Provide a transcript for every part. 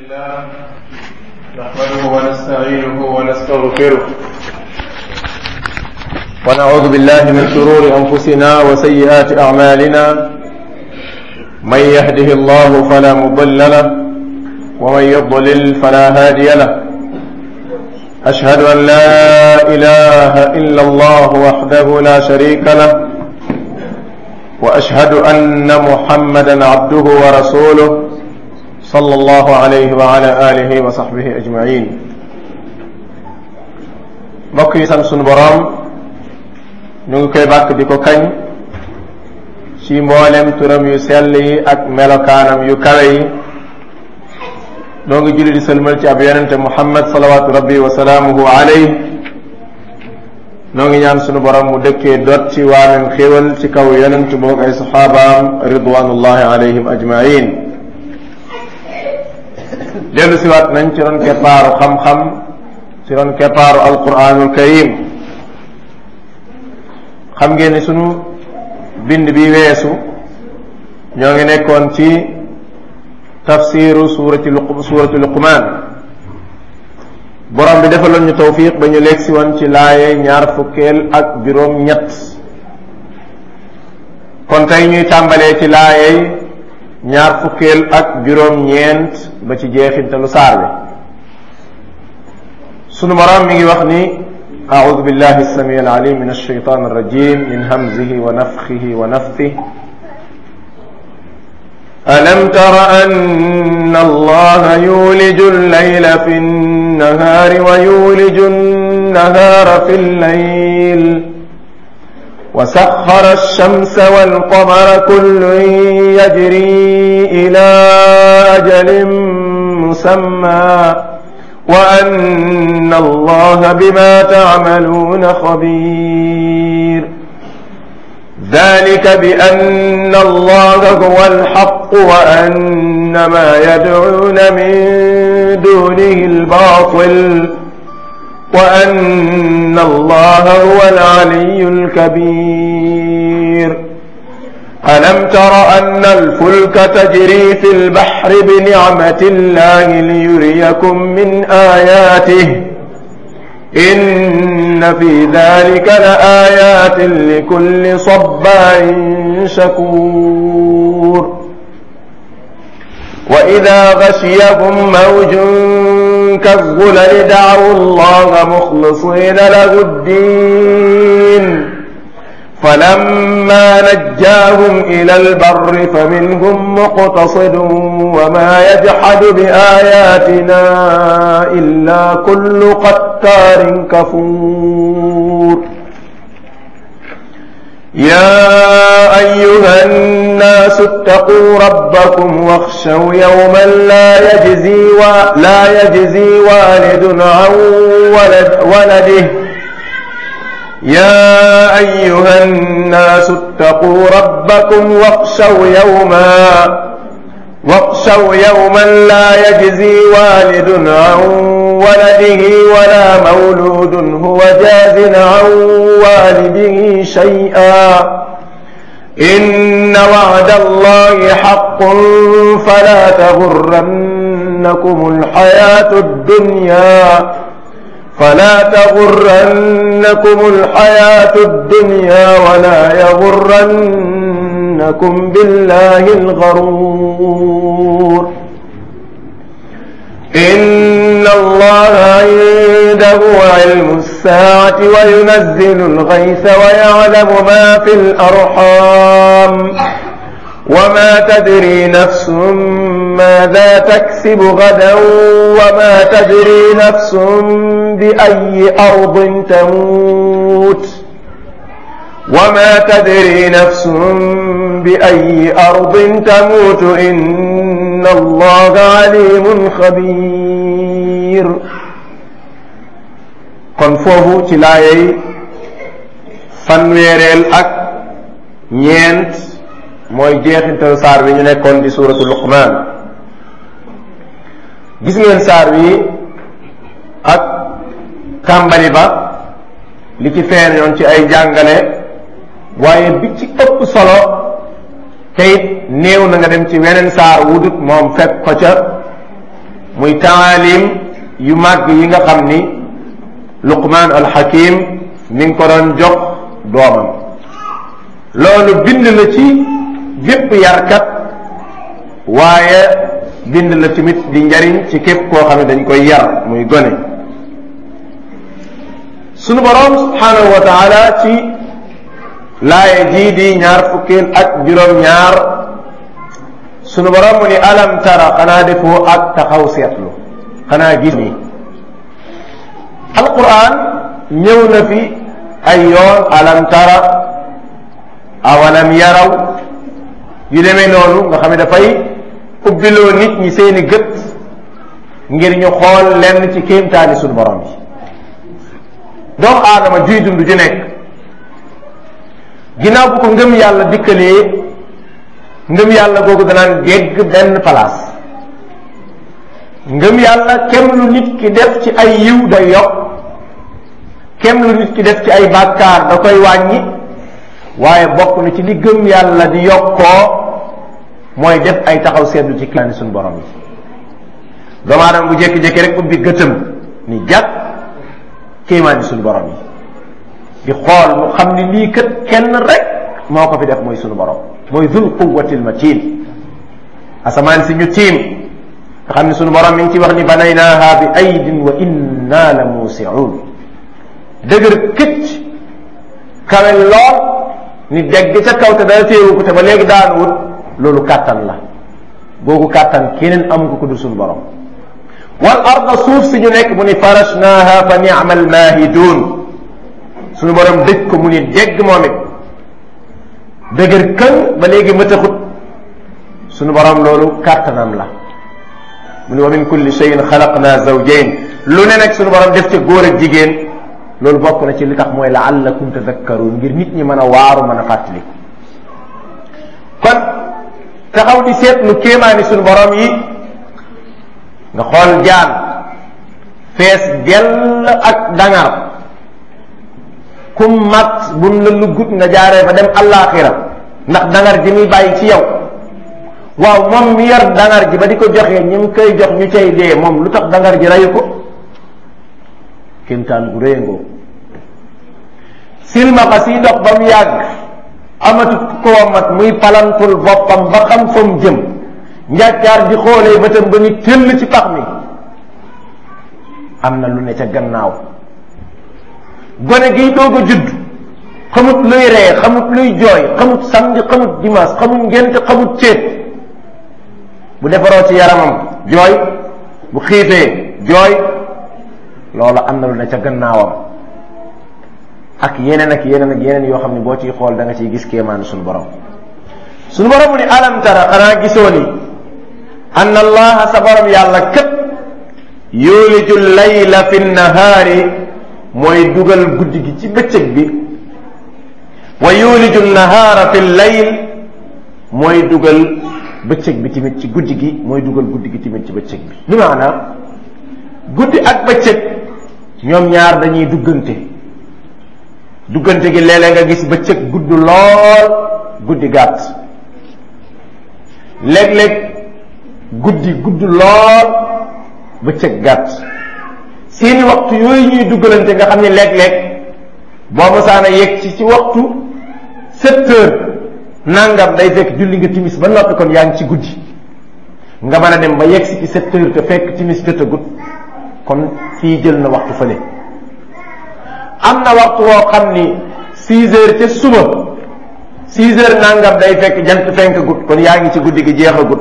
لله نحمده ونستعينه ونستغفره ونعوذ بالله من شرور انفسنا وسيئات اعمالنا من يهده الله فلا مضل له ومن يضلل فلا هادي له اشهد ان لا اله الا الله وحده لا شريك له واشهد ان محمدا عبده ورسوله صلى الله عليه وعلى اله وصحبه اجمعين mbokk yi sant sunu boroom ñu ngi koy bàkk di ko kañ ci mboolem turam yu sell yi ak melokaanam yu kawe yi noo ngi julli di sëlmal ci ab yonente muhammad salawaatu rabbi wa salaamuhu alayh noo ngi ñaan sunu borom mu dëkkee dot ci waamem xéwal ci kaw yonent boog ay saxaabaam ridwanullahi alayhim ajmain dellu siwaat nañ ci ron keppaaru xam-xam ci ron keppaaru alquranul karim xam ngeen ni sunu bind bi weesu ñoo ngi nekkoon ci tafsiru suurati luq suurati luqmaan borom bi defaloon ñu tawfiq ba ñu lekk si woon ci laaye ñaar fukkeel ak juróom ñett kon tey ñuy tàmbalee ci laayey ñaar fukkeel ak juróom ñeent ba ci jeexintalu saar bi sunu borom mi ngi wax ni أعوذ بالله السميع العليم من الشيطان الرجيم من همزه ونفخه ونفثه ألم تر أن الله يولج الليل في النهار ويولج النهار في الليل وسخر الشمس والقمر كل يجري إلى أجل مسمى وأن الله بما تعملون خبير ذلك بأن الله هو الحق وأن ما يدعون من دونه الباطل وأن الله هو العلي الكبير ألم تر أن الفلك تجري في البحر بنعمة الله ليريكم من آياته إن في ذلك لآيات لكل صبار شكور وإذا غشيهم موج كالظلل دعوا الله مخلصين له الدين فلما نجاهم إلى البر فمنهم مقتصد وما يجحد بآياتنا إلا كل قتار كفور يا أيها الناس اتقوا ربكم واخشوا يوما لا يجزي و... لا يجزي والد عن ولد ولده يا أيها الناس اتقوا ربكم واخشوا يوما واخشوا يوما لا يجزي والد عن ولده ولا مولود هو جاز عن والده شيئا إن وعد الله حق فلا تغرنكم الحياة الدنيا فلا تغرنكم الحياة الدنيا ولا يغرنكم بالله الغرور إن الله عنده علم الساعة وينزل الغيث ويعلم ما في الأرحام وما تدري نفس ماذا تكسب غدا وما تدري نفس بأي أرض تموت وما تدري نفس بأي أرض تموت إن الله عليم خبير kon foofu ci laayay fanweereel ak ñeent mooy jeexintal saar bi ñu nekkoon di suuratu luqmaan gis ngeen saar wi ak tàmbali ba li ci feeñoon ci ay jàngale waaye bi ci ëpp solo te it néew na nga dem ci weneen saar wudut moom fekk ko ca muy taalim yu màgg yi nga xam ni luqmaan alxakim mi ngi ko doon jox doomam loolu bind la ci bépp yarkat waaye bind la tamit di njariñ ci képp koo xam ne dañ koy yar muy gone sunu boroom subhanahu wa taala ci laaye jii di ñaar fukkeel ak juróom-ñaar sunu boroom mu ni alam tara xanaa defoo ak taxaw seetlu xanaa gis ni alquran ñëw na fi ay yoon alam tara awalam yaraw yu demee noonu nga xam ne dafay ubbiloo nit ñi seeni gët ngir ñu xool lenn ci kéemtaani sunu borom yi doomu aadama juy dund ju nekk ginnaaw bu ko ngëm yàlla dikkalee ngëm yàlla googu danaan gegg benn place ngëm yàlla kem lu nit ki def ci ay yiw day yokk kem lu nit ki def ci ay bàkkaar da koy wàññi waaye bokk na ci li gëm yàlla di yokkoo mooy def ay taxaw seetlu ci kilaani suñu borom yi doomu aadama bu jékki-jékki rek ubbi gëtëm ni jàpp kéemaani suñu borom yi di xool mu xam ni lii kat kenn rek moo ko fi def mooy suñu borom mooy dul quwwatil matin asamaan si ñu tiim nga xam ne suñu borom mi ngi ci wax ni banaynaaha bi aydin wa inna la muusiun dëgër këcc kawe lool ni degg ca kaw te dara téewu ko te ba léegi daan wut loolu kàttan la googu kàttan keneen amu ko ko dul suñu borom wal arda suuf si ñu nekk mu ni farashnaaha fa ni'ma al maahidun suñu borom dëj ko mu ni degg moom it dëgër kën ba léegi mëtaxut suñu borom loolu kàttanam la mu ni wa min kulli shay'in xalaqna zawjayn lu ne nag suñu borom def ca góor ak jigéen loolu bokk na ci li tax mooy la'allakum tadakkarun ngir nit ñi mën a waaru mën a fàttaliku kon taxaw di seetlu kéemaani suñu borom yi nga xool jaan fees dell ak dangar kum mat bun la luggut nga jaaree fa dem allaaxira ndax dangar ji muy bàyyi ci yow waaw moom mi yor dangar ji ba di ko joxee ñi mu koy jox ñu cay dee moom lu tax dangar ji reyu ko kéemtaan gu réyangoo silmaxa si dox ba mu yàgg amatut koo mat muy palantul boppam ba xam fa mu jëm njàccaar di xoolee bëtam ba ni tëll ci pax mi am na lu ne ca gannaaw gone giy doog a judd xamut luy ree xamut luy jooy xamut samedi xamut dimanche xamut ngénte xamut céet bu defaroo ci yaramam jooy bu xiifee jooy loola am na lu ne ca gannaawam ak yeneen ak yeneen ak yeneen yoo xam ne boo ciy xool da nga ciy gis kéemaanu suñu borom suñu borom mu ni alam tara xanaa gisoo ni anna allaha sa borom yàlla kët yuliju layla fi nahaari mooy dugal guddi gi ci bëccëg bi wa yuliju nahaara fi layl mooy dugal bëccëg bi tamit ci guddi gi mooy dugal guddi gi tamit ci bëccëg bi bi maanaam guddi ak bëccëg ñoom ñaar dañuy duggante duggante gi léeg-léeg nga gis bëccëg gudd lool guddi gàtt léeg-léeg guddi gudd lool bëccëg gàtt seeni waxtu yooyu ñuy duggalante nga xam ne léeg-léeg boo mosaana yegg ci ci waxtu sept heures nangam day fekk julli nga timis ba noppi kon yaa ngi ci guddi nga mën a dem ba yegg si ci sept heures te fekk timis jotagut kon fii jël na waxtu fële am na waxtu woo xam ni six heures ca suba six heures nangam day fekk jant fenk gut kon yaa ngi ci guddi gi jeexagut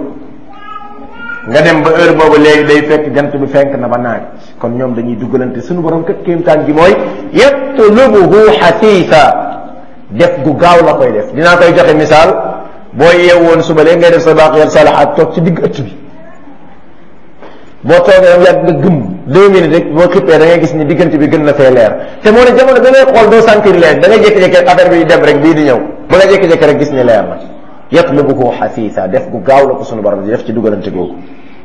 nga dem ba heure boobu léegi day fekk jant bi fenk na ba naaj kon ñoom dañuy duggalante suñu borom kat kéemtaan gi mooy yatlubuhu xasiisa def gu gaaw la koy def dinaa koy joxe misaal boo yeewoon suba léegi ngay def sa baqiyat salahat toog ci digg ëtt bi boo toogee am yàgg nga gëm deux minutes rek boo xippee da ngay gis ni diggante bi gën na fee leer te moo ne jamono da ngay xool doo sentir leer da ngay jékki-jékki rek affaire bi dem rek bii di ñëw ba nga jékki-jékki rek gis ni leer na yatlubuhu xasiisa def gu gaaw la ko sunu borom di def ci dugalante googu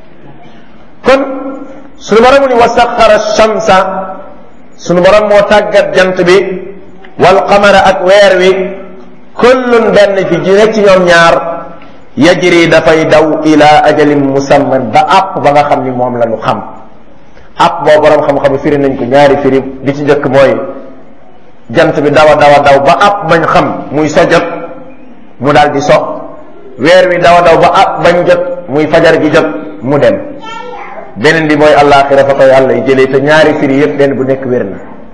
kon sunu borom ni wa saxara shamsa sunu borom moo tàggat jant bi wal qamara ak weer wi kullun benn ci ji nekk ci ñoom ñaar yajri dafay daw ila ajalin musamman ba àpp ba nga xam ni moom la ñu xam àpp boo borom xam-xam firi nañ ko ñaari firi bi ci njëkk mooy jant bi dawa dawa daw ba àpp bañ xam muy so jot mu daal di so weer wi dawa daw ba àpp bañ jot muy fajar gi jot mu dem beneen bi mooy àllaaxira fa ko yàlla y jëlee te ñaari firi yëpp benn bu nekk wér na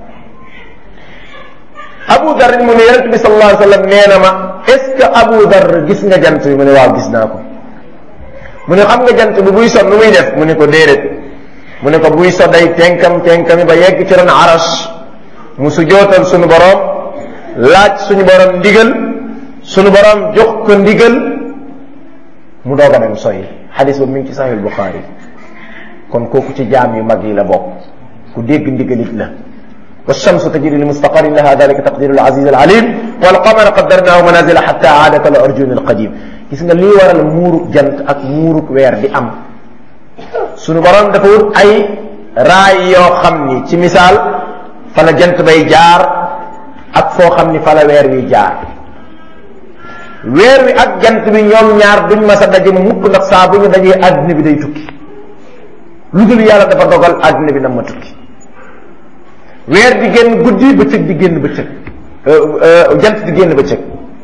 Abu Dar mu ne yonent bi sallallahu alayhi wa sallam nee na ma est ce que Abu Dar gis nga jant bi mu ne waaw gis naa ko mu ne xam nga jant bi buy so nu muy def mu ne ko déedéet mu ne ko buy so day tenkam tenkami ba yegg ci ron arash mu su jootal suñu borom laaj suñu borom ndigal suñu borom jox ko ndigal mu doog a dem soy xadis ba mi ngi ci sahih Bukhari kon kooku ci jaam yu mag yi la bokk ku dégg ndigalit la والشمس تجري لمستقر لها ذلك تقدير العزيز العليم والقمر قدرناه منازل حتى عاد كالعرجون القديم gis nga lii waral muurug jant ak muurug weer di am sunu borom dafa wut ay raay yoo xam ni ci misaal fa la jant bay jaar ak foo xam ni fa la weer wi jaar weer wi ak jant bi ñoom ñaar duñ mas a daje mukk ndax saa bu ñu dajee àddina bi day tukki lu dul yàlla dafa dogal àddina bi na ma tukki weer di génn guddi bëccëg di génn bëccëg jant di génn bëccëg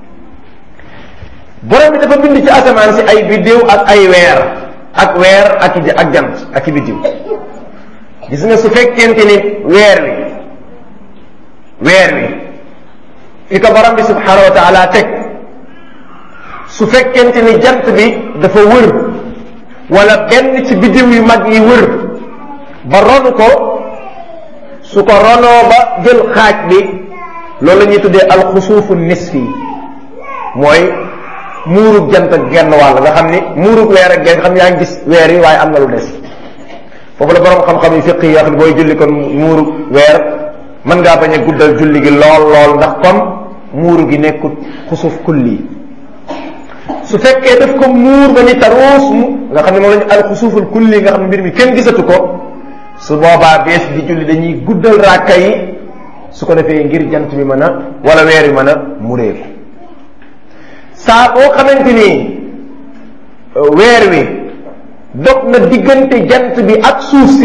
borom bi dafa bind ci asamaan si ay biddiw ak ay weer ak weer ak i ak jant ak i biddiw gis nga su fekkente ni weer wi weer wi fi ko borom bi subhanahu wa taala teg su fekkente ni jant bi dafa wër wala benn ci biddiw yu mag yi wër ba ronu ko su ko ronoo ba jël xaaj bi loolu la ñuy tuddee alxusuufu nisfi mooy muurug jant ak genn wàll nga xam ni muurug weer ak genn nga xam yaa ngi gis weer yi waaye am na lu des foofu la borom xam-xam yi fiq yi wax ni booy julli kon muurug weer mën ngaa bañ a guddal julli gi lool lool ndax comme muuru gi nekkut xusuf kulli su fekkee daf ko muur ba ni taruus mu nga xam ne moom la ñu alxusuuful kulli nga xam ne mbir mi kenn gisatu ko su boobaa bees di julli dañuy guddal ràkka yi su ko defee ngir jant bi mën a wala weer bi mën a mureeku saa boo xamante ni weer wi dog na diggante jant bi ak suuf si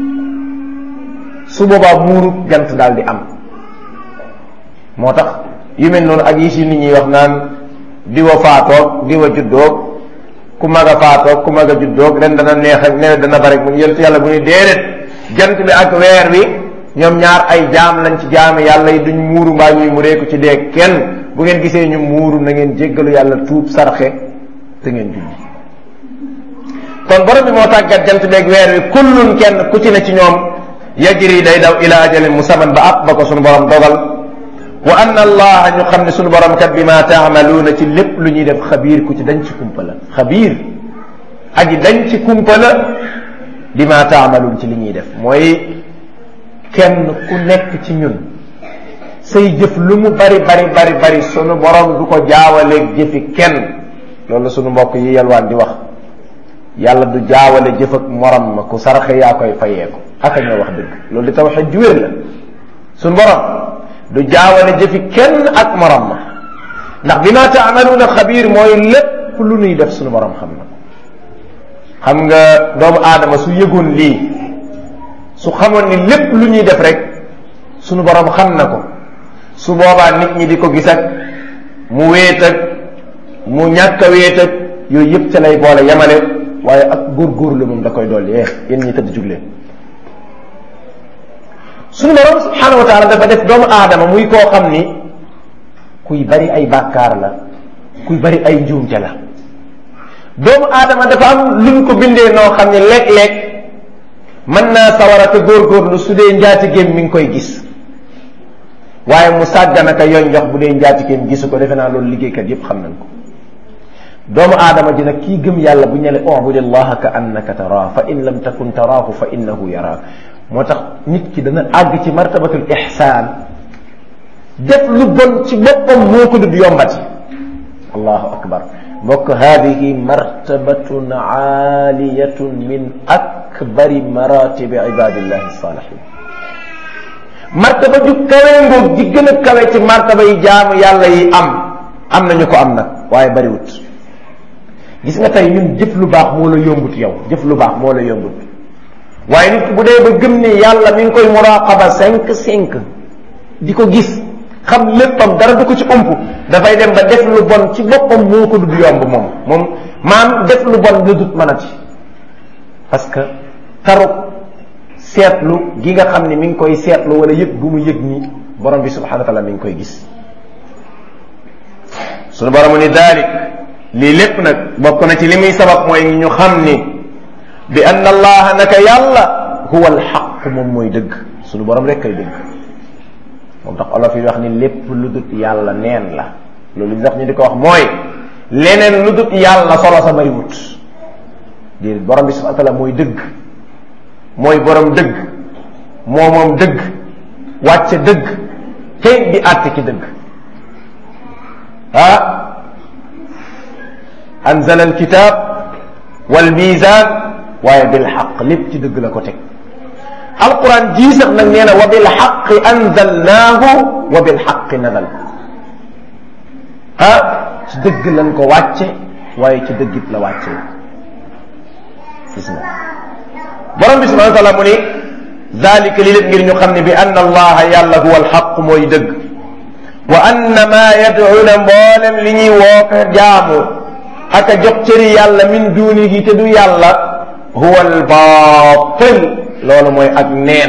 su boobaa muuru jant daal di am moo tax yu mel noonu ak yi si nit ñi wax naan diwa faatoog diwa juddoog ku mag a faatoog ku mag a juddoog ren dana neex ak nee dana bari mu yëlt yàlla bu ñu déedéet jant bi ak weer wi ñoom ñaar ay jaam lañ ci jaami yàlla yi duñ muuru mbaa ñuy mureeku ci dee kenn bu ngeen gisee ñu muuru na ngeen jéggalu yàlla tuub sarxe te ngeen julli kon borom bi moo tàggat jant beeg weer wi kullun kenn ku ci ne ci ñoom yajri day daw ila ajalin musamman ba ab ba ko sunu borom dogal wa anna allaha ñu xam ne sunu borom kat bi ma taamaluuna ci lépp lu ñuy def xabiir ku ci dañ ci kumpa la xabiir aji dañ ci kumpa la bi ma taamaluun ci li ñuy def mooy kenn ku nekk ci ñun say jëf lu mu bari bari bari bari sunu borom du ko jaawaleeg jëfi kenn loolu sunu mbokk yi yalwaan di wax yàlla du jaawale jëf ak morom ma ku saraxe yaa koy fayee ko aka ñoo wax dëgg loolu di tawxid ju wér la sunu borom du jaawale jëfi kenn ak morom ma ndax bi ma taamaluuna xabiir mooy lépp lu nuy def sunu borom xam na xam nga doomu aadama su yëgoon lii su xamoon ni lépp lu ñuy def rek sunu borom xam na ko su boobaa nit ñi di ko gis ak mu wéet ak mu ñàkk a wéet ak yooyu yëpp ca lay boole yemale waaye ak góorgóorlu moom da koy dolli eh yéen ñi tëdd jug leen sunu borom subhanahu wa taala dafa def doomu aadama muy koo xam ni kuy bari ay bàkkaar la kuy bari ay njuumte la doomu aadama dafa am luñ ko bindee noo xam ne léeg-léeg mën naa sawara te góorgóorlu su dee njaatigéem mi ngi koy gis waaye mu sàgganaka yoon jox bu dee njaatigéem gisu ko defe naa loolu liggéeykat yépp xam nañ ko doomu aadama dina kii gëm yàlla bu ñele ubudi allaha ka annaka taraa fa in lam takun taraahu fa innahu yaraak moo tax nit ki dana àgg ci martabatul ihsaan def lu bon ci boppam moo ko dud yombati allahu akbar mbokk hadihi martabatun aaliyatun min akbari maratibi ibadillahi salihin martaba ju kawe ngoog ji gën a kawe ci martaba yi jaamu yàlla yi am am nañu ko am nag waaye bariwut gis nga tey ñun jëf lu baax moo la yombut yow jëf lu baax moo la yombut waaye nit ki bu dee ba gëm ni yàlla mi ngi koy muraqaba cinq cinq di ko gis xam léppam dara du ko ci ump dafay dem ba def lu bon ci boppam moo ko dud yomb moom moom maam def lu bon la dut mënati parce que taruk seetlu gi nga xam ne mi ngi koy seetlu wala yëg gu mu yëg ni borom bi subhanahu wa taala mi ngi koy gis sunu boromu ni dalik lii lépp nag bokk na ci li muy sabab mooy ñu xam ni bi anna allaha naka yàlla huwa alxaq moom mooy dëgg sunu borom rek kay dëgg moom tax olof yi wax ni lépp lu dut yàlla neen la loolu li tax ñu di ko wax mooy leneen lu dut yàlla solo sa bariwut déedéet borom bi subhanahu wa taala mooy dëgg mooy borom dëgg moo moom dëgg wàcce dëgg te di àtte ci dëgg ah anzala alkitab wal mizan waaye bil xaq lépp ci dëgg la ko teg alquran jii sax nag nee na wa bil xaqi anzalnaahu wa bil xaqi nazal ah ci dëgg lañ ko wàcce waaye ci dëggit la wàcce gis nga borom bi subhanahu wa taala mu ni dalika li lépp ngir ñu xam ne bi anna allaha yàlla huwa alxaq mooy dëgg wa anna ma yad'una mboolem li ñuy woo ko jaamu ak a jox cëri yàlla min duunihi te du yàlla huwa albaatil loolu mooy ak neen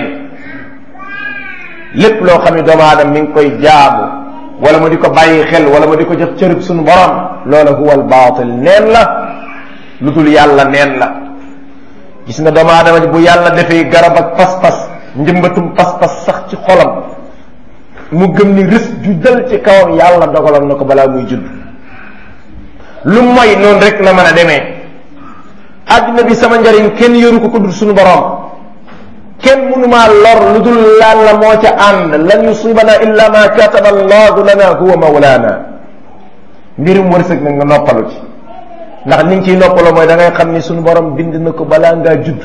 lépp loo xam ne doomu aadama mi ngi koy jaamu wala mu di ko bàyyi xel wala mu di ko jox cërib suñu borom loola huwa albaatil neen la lu dul yàlla neen la gis nga doomu aadama bu yàlla defee garab ak pas-pas njëmbatum pas-pas sax ci xolam mu gëm ni rës ju dal ci kawam yàlla dogaloon na ko balaa muy judd lu mooy noonu rek la mën a demee àddina bi sama njariñ kenn yoru ko ko dul suñu borom kenn mënumaa lor lu dul yàlla moo ca ànd lan yusibana illa ma kataba allahu lana huwa mawlana mbirum wërsëg nag nga noppalu ci ndax ni nga ciy noppaloo mooy da ngay xam ni suñu borom bind na ko balaa ngaa judd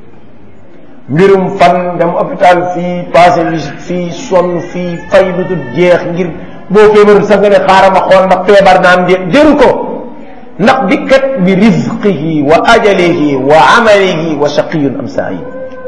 mbirum fan dem hôpital fii passé visite fii sonn fii fay lu dul jeex ngir boo feebarul sax nga ne xaaral ma xool ndax feebar naa am de jëru ko ndax dikkat bi rizqihi wa ajalihi wa amalihi wa shaqiyun am saayid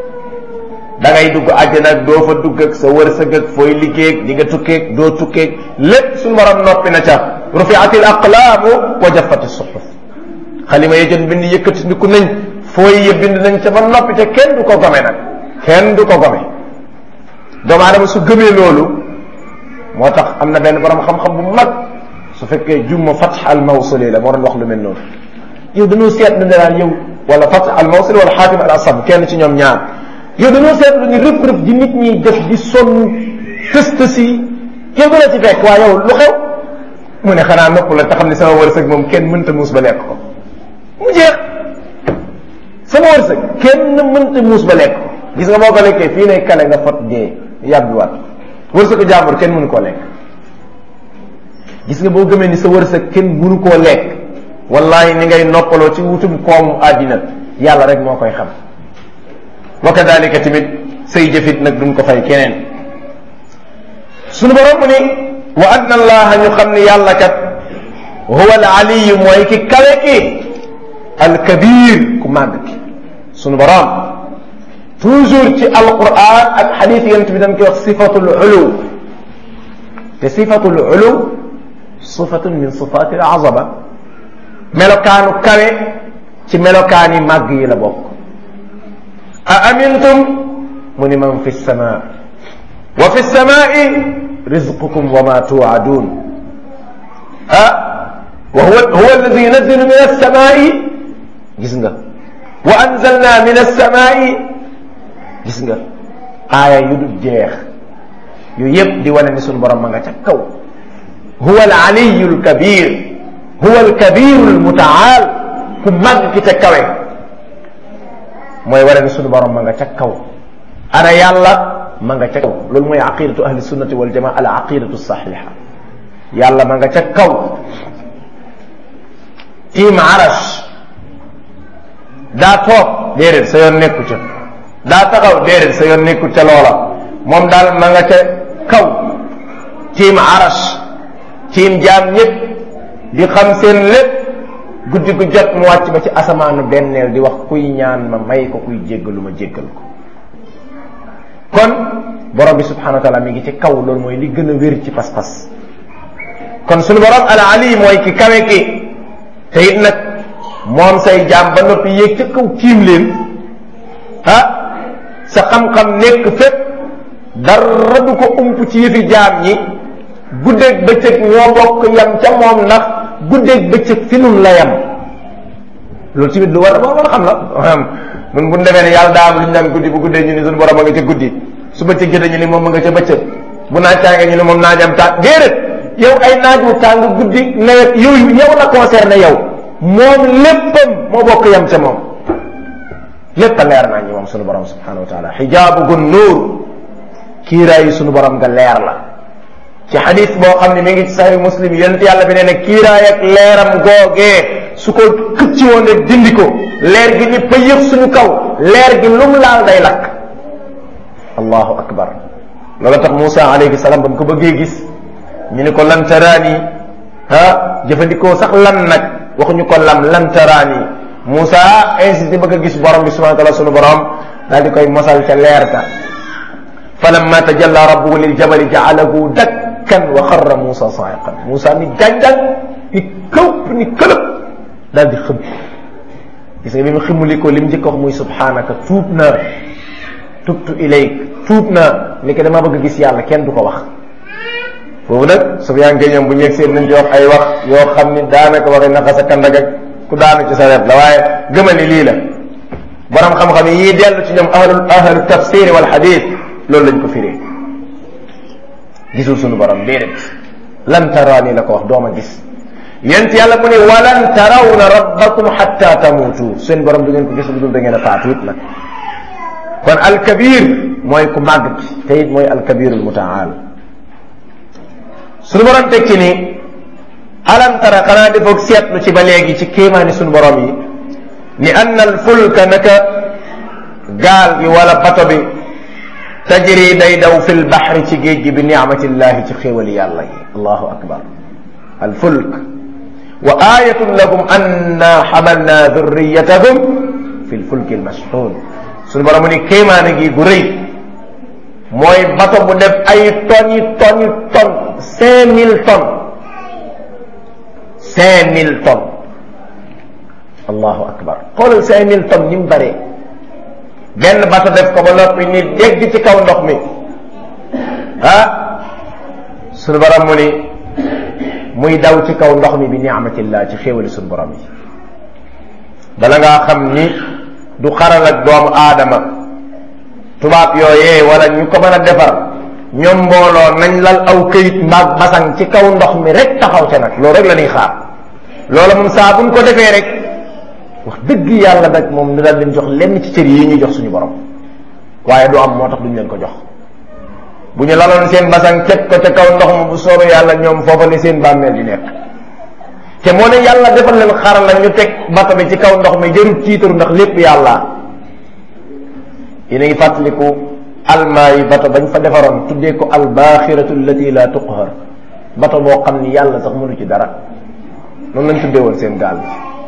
da ngay dugg àjjana ak doo fa dugg ak sa wërsëg ak fooy liggéey di nga tukkeeg doo tukkeeg lépp suñu borom noppi na ca rufiatil aqlaamu wa jaffati suxuf xalima ya jën bind yëkkati ndiku nañ fooy ya bind nañ ca ba noppi te kenn du ko gome nag kenn du ko gome doomu aadama su gëmee loolu moo tax am na benn borom xam-xam bu mag su fekkee jumma fatx al mawsuli la moo doon wax lu mel noonu yow dañoo seetlu ne daal yow wala fatx al mawsuli wala xaatim al asab kenn ci ñoom ñaar yow dañoo seetlu ni rëf rëf di nit ñi def di sonn tëst si yow dana ci fekk waa yow lu xew mu ne xanaa nopp la te xam ne sama wërsëg moom kenn mënta muus ba lekk ko mu jeex sama wërsëg kenn mënta muus ba lekk ko gis nga boo ko lekkee fii lay kale nga fot dee yàbbiwaat wërsëgu jàmbur kenn mënu koo lekk gis nga boo gëmee ni sa wërsëg kenn mënu koo lekk wallahi ni ngay noppaloo ci wutum koomu àddina yàlla rek moo koy xam wa kadalika tamit say jëfit nag duñ ko fay keneen sunu borom mu ni wa anna allaha ñu xam ni yàlla kat huwa al aliyu mooy ki kawe ki al kabir ku màgg ki sunu borom toujours ci alquran ak xadis yonent bi dañ koy wax sifatul ulu te sifatul ulu sifatun min sifati al azama melokaanu kawe ci melokaani màgg yi la bokk a amintum mu ni man fi sama wa fi samai rizqukum wa ma tuadun ah wa huwa huwa alladi yunazzilu min alsamai gis nga wa anzalna min alsamai gis nga aaya yu dul jeex yooyu yëpp di wane ni sunu borom ma nga ca kaw huwa alaliyu alkabir huwa alkabiru almutaal ku màgg ki ca kawe mooy wane ni sunu borom ma nga ca kaw ana yàlla ma nga ca kaw loolu mooy aqidatu ahli sunnati wal jamaa al aqidatu saxiha yàlla ma nga ca kaw tiim arash daa toog déedéet sa yoon nekku ca daa taxaw déedéet sa yoon nekku ca loola moom daal ma nga ca kaw tiim arash tiim jaam ñëpp di xam seen lépp guddi gu jot mu wàcc ba ci asamaanu benneel di wax kuy ñaan ma may ko kuy jéggalu ma jéggal ko kon borom bi subhanahu wa taala mi ngi ci kaw loolu mooy li gën a wér ci pas-pas kon suñu borom al ali mooy ki kawe ki te it nag moom say jaam ba noppi yéeg ca kaw tiim leen ah sa xam-xam nekk fépp dara du ko ump ci yëfi jaam ñi guddeeg bëccëg ñoo bokk yam ca moom ndax guddeeg bëccëg fi nun la yam loolu tamit lu war a war a xam la mun bu ñu demee ne yàlla daa am lu ñu naan guddi bu guddee ñu ni suñu borom a nga ca guddi su bëccëg jotee ñu ni moom a nga ca bëccëg bu naaj tàngee ñu ni moom naajam tàng déedéet yow ay naaj wu tàng guddi nawet yooyu yow la concerné yow moom léppam moo bokk yam ca moom lépp a leer naa ñi moom sunu borom subhanahu wa taala xijaabu gun nuur kiiraayu sunu borom nga leer la ci xadis boo xam ne mi ngi ci sahih muslim yonent yàlla bi nee ne kiiraay ak leeram googee su ko xëcci woon rek dindi ko leer gi ni pëyëf suñu kaw leer gi lum laal day lakk allahu akbar loolu tax Moussa alayhi salaam ba mu ko bëggee gis ñu ni ko lan taraani ah jëfandikoo sax lan nag waxuñu ko lam lan taraani Moussa insisté bëgg a gis borom bi subhanahu wa taala sunu borom daal di koy mosal ca leer ka falamma tajalla rabbuhu lil jabali ja'alahu dakkan wa xarra Moussa sa'iqan Moussa ni gànjal ni këpp ni këlëb daal di xëm gis nga bi mu ximuli ko li mu njëkk wax muy subhanaka tuub na tubtu ilayk tuub na ni ko dama bëgg gis yàlla kenn du ko wax foofu nag Sufyaan ngay ñoom bu ñu seen nañ ci wax ay wax yoo xam ni daanaka waxi naxa sa kandag ak ku daanu ci sa wet la waaye gëmal ni lii la borom xam-xam yi yii dellu ci ñoom ahlul ahlu tafsir wal hadith loolu lañ ko firee gisul sunu borom déedéet lan taraani la ko wax dooma gis yent yàlla mu ne walan tarawna rabbakum hatta tamutu seen borom du ngeen ko gis lu dul da ngeen a faatu it nag kon alkabir mooy ku màgg te it mooy alkabirul mutaal sunu borom tekki ni alam tara xanaa defoog seetlu ci ba léegi ci kéemaani sunu borom yi ni anna al fulka naka gaal gi wala bato bi tajri day daw fi lbaxri ci géej gi bi nicmatillahi ci xéewali yàlla yi allahu akbar al fulk wa ayatun lahum anna xamalna durriyatahum fi lfulki almashxuun sunu borom ni kéemaani gi gu rëy mooy bato bu def ay tonnes yi tonnes yi tonnes cinq mille tonnes cinq mille tonnes allahu akbar xoolal cinq mille tonnes ni mu bëree benn bato def ko ba noppi ni dégg ci kaw ndox mi ah sunu borom mu ni muy daw ci kaw ndox mi bi ni'matillah ci xéewali sunu borom yi bala ngaa xam ni du xaral ak doomu aadama tubaab yooyee wala ñu ko mën a defar ñoom mbooloo nañ lal aw këyit mbaag basang ci kaw ndox mi rek taxaw ca nag loolu rek la ñuy xaar loola moom saa buñ ko defee rek wax dëgg yàlla nag moom ñu daal leen jox lenn ci cër yi ñuy jox suñu borom waaye du am moo tax duñ leen ko jox bu ñu laloon seen basang teg ko ca kaw ndox ma bu soobee yàlla ñoom foofa ne seen bàmmeel di nekk te moo ne yàlla defal leen xaral la ñu teg bato bi ci kaw ndox mi jarul tiitaru ndax lépp yàlla yéen a ngi fàttaliku almaa yi bato bañ fa defaroon tuddee ko albaaxiratu allati la tuqhar bato boo xam ni yàlla sax mënu ci dara noonu lañ tuddee woon seen gaal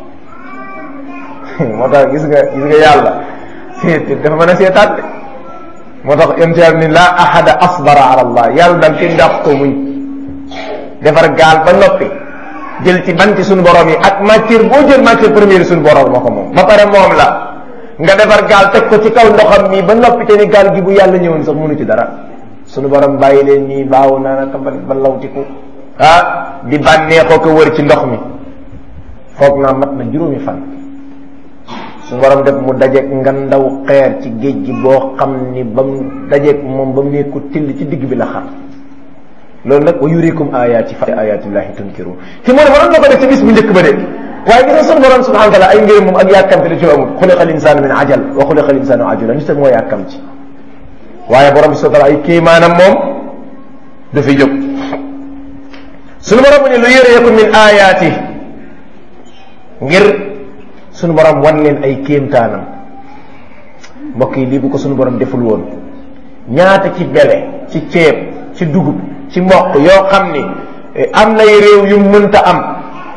bi moo tax gis nga gis nga yàlla seet dafa mën a seetaat de moo tax imtihaar ni la ahada asbara ala allah yàlla daal kenn dàq ko muñ defar gaal ba noppi jël ci banti suñu borom yi ak matière boo jël matière première suñu borom moo ko moom ba pare moom la nga defar gaal teg ko ci kaw ndoxam mi ba noppi te ni gaal gi bu yàlla ñëwoon sax mënu ci dara suñu borom bàyyi leen nii baaw naa naka ba ba lawtiku ah di bànneexoo ko wër ci ndox mi foog naa mat na juróomi fan suñu borom def mu dajeeg nga ndaw xeer ci géej gi boo xam ni ba mu dajeeg moom ba mu nekku till ci digg bi la xar loolu nag wa yurikum ayaati fa ayatillahi tunkirun te moo ne mënoon na ko def ci bis bu njëkk ba de waaye gis nga sunu borom subhanahu wa taala ay ngërëm moom ak yàkkamte da ci amul xuliqa linsaanu min ajal wa xuliqa linsaanu ajula nit moo yàkkam ci waaye borom bi subhanahu wa taala ay kéemaanam moom dafay jóg sunu borom ne lu yurikum min ayaati ngir sunu borom wan leen ay kéemtaanam mbokk yi lii bu ko sunu borom deful woon ñaata ci bele ci ceeb ci dugub ci mboq yoo xam ni am nay réew yu mënta am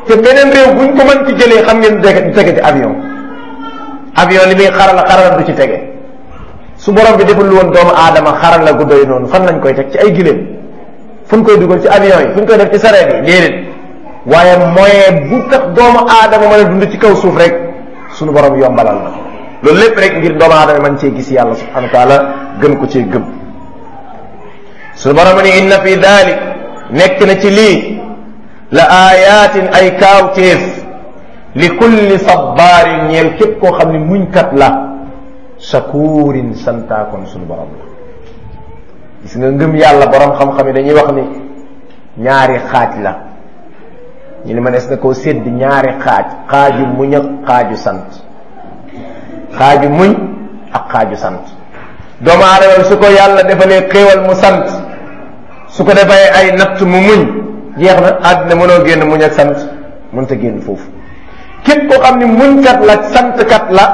te beneen réew buñ ko mën ci jëlee xam ngeen du tege ci avion avion li muy xarala xarala du ci tege su borom bi deful woon doomu aadama xarala gu doy noonu fan lañ koy teg ci ay giléem fu ñu koy dugal ci avion yi fu ñu koy def ci sareet yi déedéet waaye moyen bu tax doomu aadama mën a dund ci kaw suuf rek suñu borom yombalal na loolu lépp rek ngir doomu aadama man cee gis yàlla subhanahu wa taala gën ko cee gëm suñu borom ni inna fi dalik nekk na ci lii la ayatin ay kaawteef li kulli sabbaarin ñeel képp koo xam ne muñkat la shakurin santaakoon suñu borom la gis nga ngëm yàlla borom xam-xam yi dañuy wax ni ñaari xaaj la ñu ne ma des na koo sédd ñaari xaaj xaaju muñ ak xaaju sant xaaju muñ ak xaaju sant doomu aadama bi su ko yàlla defalee xéewal mu sant su ko defee ay natt mu muñ jeex na àddina mënoo génn muñ ak sant mënta génn foofu képp koo xam ni muñkat la santkat la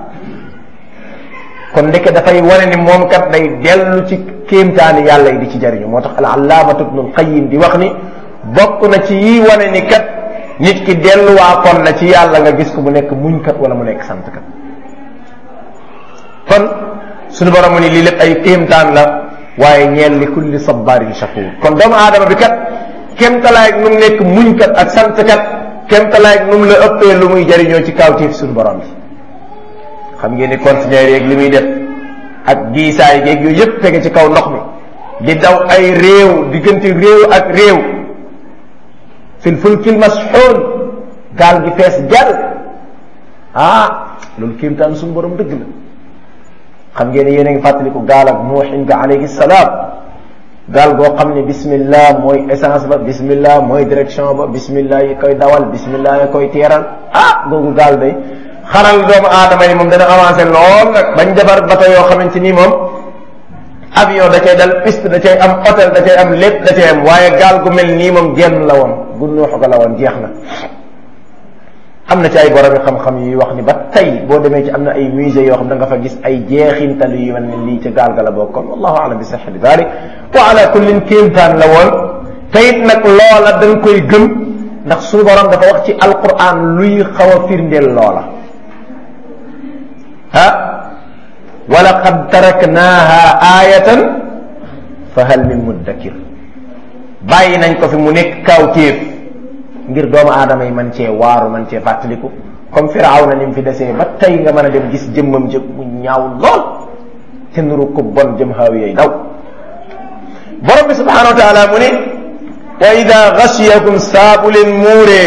kon ndeke dafay wane ni moom kat day dellu ci kéemtaani yàlla yi di ci jariñu moo tax al allaamatu ibnul qayyim di wax ni bokk na ci yi wane ni kat nit ki delluwaa kon na ci yàlla nga gis ko mu nekk muñkat wala mu nekk santkat kon suñu borom ni lii lépp ay kéemtaan la waaye ñeel li kulli sabbaarin shakuur kon doomu aadama bi kat kéemtalaay nu mu nekk muñkat ak santkat kéemtalaay nu mu la ëppee lu muy jariñoo ci kawtiif suñu borom bi xam ngeen ni conteneur yeeg li muy def ak diisaay yeeg yooyu yëpp tege ci kaw ndox mi di daw ay réew diggante réew ak réew fil fulkil masxuun gaal gi fees jàll ah loolu kéemtaan suñu borom dëgg la xam ngeen ne yéen a ngi fàttaliku gaal ak nuuxin ga alayhi salaam gaal goo xam ne bismillah mooy essence ba bismillah mooy direction ba bismillah yi koy dawal bismillah yi koy teeral ah googu gaal day xaral doomu aadama yi moom dana avancé lool nag bañ defar bato yoo xamante ni moom avion da cay dal piste da cay am hôtel da cay am lépp da cay am waaye gaal gu mel nii moom genn la woon gu nuuxu ga la woon jeex na am na ci ay borom xam-xam yi wax ni ba tey boo demee ci am na ay musée yoo xam da nga fa gis ay jeexintal yu mel ni lii ca gaal ga la bokkoon wallahu alam bi sihhati dalik wa ala kullin kéemtaan la woon te it nag loola da nga koy gëm ndax suñu borom dafa wax ci alquran luy xaw a firndeel loola ah wa laqad taraknaha ayatan fa hal min muddakir bàyyi nañ ko fi mu nekk kawtéef ngir doomu aadama yi man cee waaru man cee fàttaliku comme firaaw na ni mu fi desee ba tey nga mën a dem gis jëmmam jëm mu ñaaw lool te nuru ko bon jëm xaaw yooyu daw borom bi subhanahu wa taala mu ne wa ida gashiyakum saabu leen muuree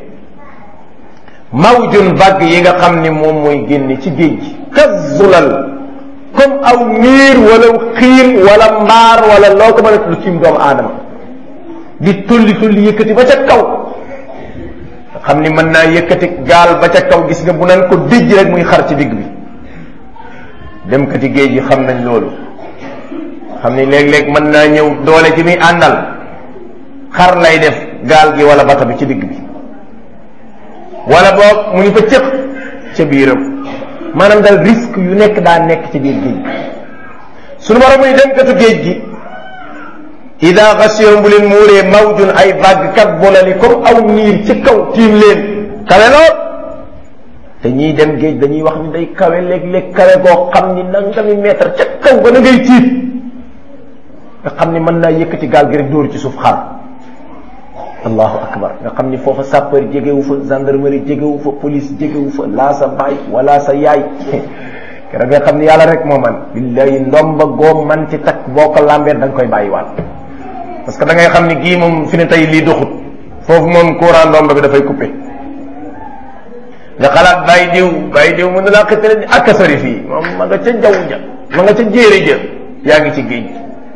mawjun bagg yi nga xam ni moom mooy génne ci géej gi kazulal comme aw miir wala xiin wala mbaar wala loo ko mën a lu tiim doomu aadama di tulli tulli yëkkati ba ca kaw xam ni mën naa yëkkati gaal ba ca kaw gis nga bu nan ko dijj rek muy xar ci digg bi dem kati géej gi xam nañ loolu xam ni léeg-léeg mën naa ñëw doole ji muy àndal xar lay def gaal gi wala bata bi ci digg bi wala boog mu ngi fa cëq ca biiram maanaam daal risque yu nekk daa nekk ci biir géej gi sunu borom muy dem katu géej gi ida xasiyom bu leen muuree mawjun ay vague kat bolali comme aw niir ci kaw tiim leen kawe lool te ñiy dem géej dañuy wax ni day kawe léeg-léeg kawe goo xam ni nangami mètre ca kaw ba na ngay tiit nga xam ni mën naa yëkkati gaal gi rek dóor ci suuf xar allahu akbar nga xam ni foofa sapeur jegewu fa gendarmerie jegewu fa police jegewu fa laa sa baay wala sa yaay keroog nga xam ni yàlla rek moo man billahi ndomba goo man ci takk boo ko làmbeer da nga koy bàyyiwaat parce que da ngay xam ni gii moom fi ne tey lii doxut foofu moom courant ndomba bi dafay coupé nga xalaat bàyyi diw bàyyi diw mën na laa xëttale ni ak a sori fii moom ma nga ca jaww ja ma nga ca jéeri ja yaa ngi ci géej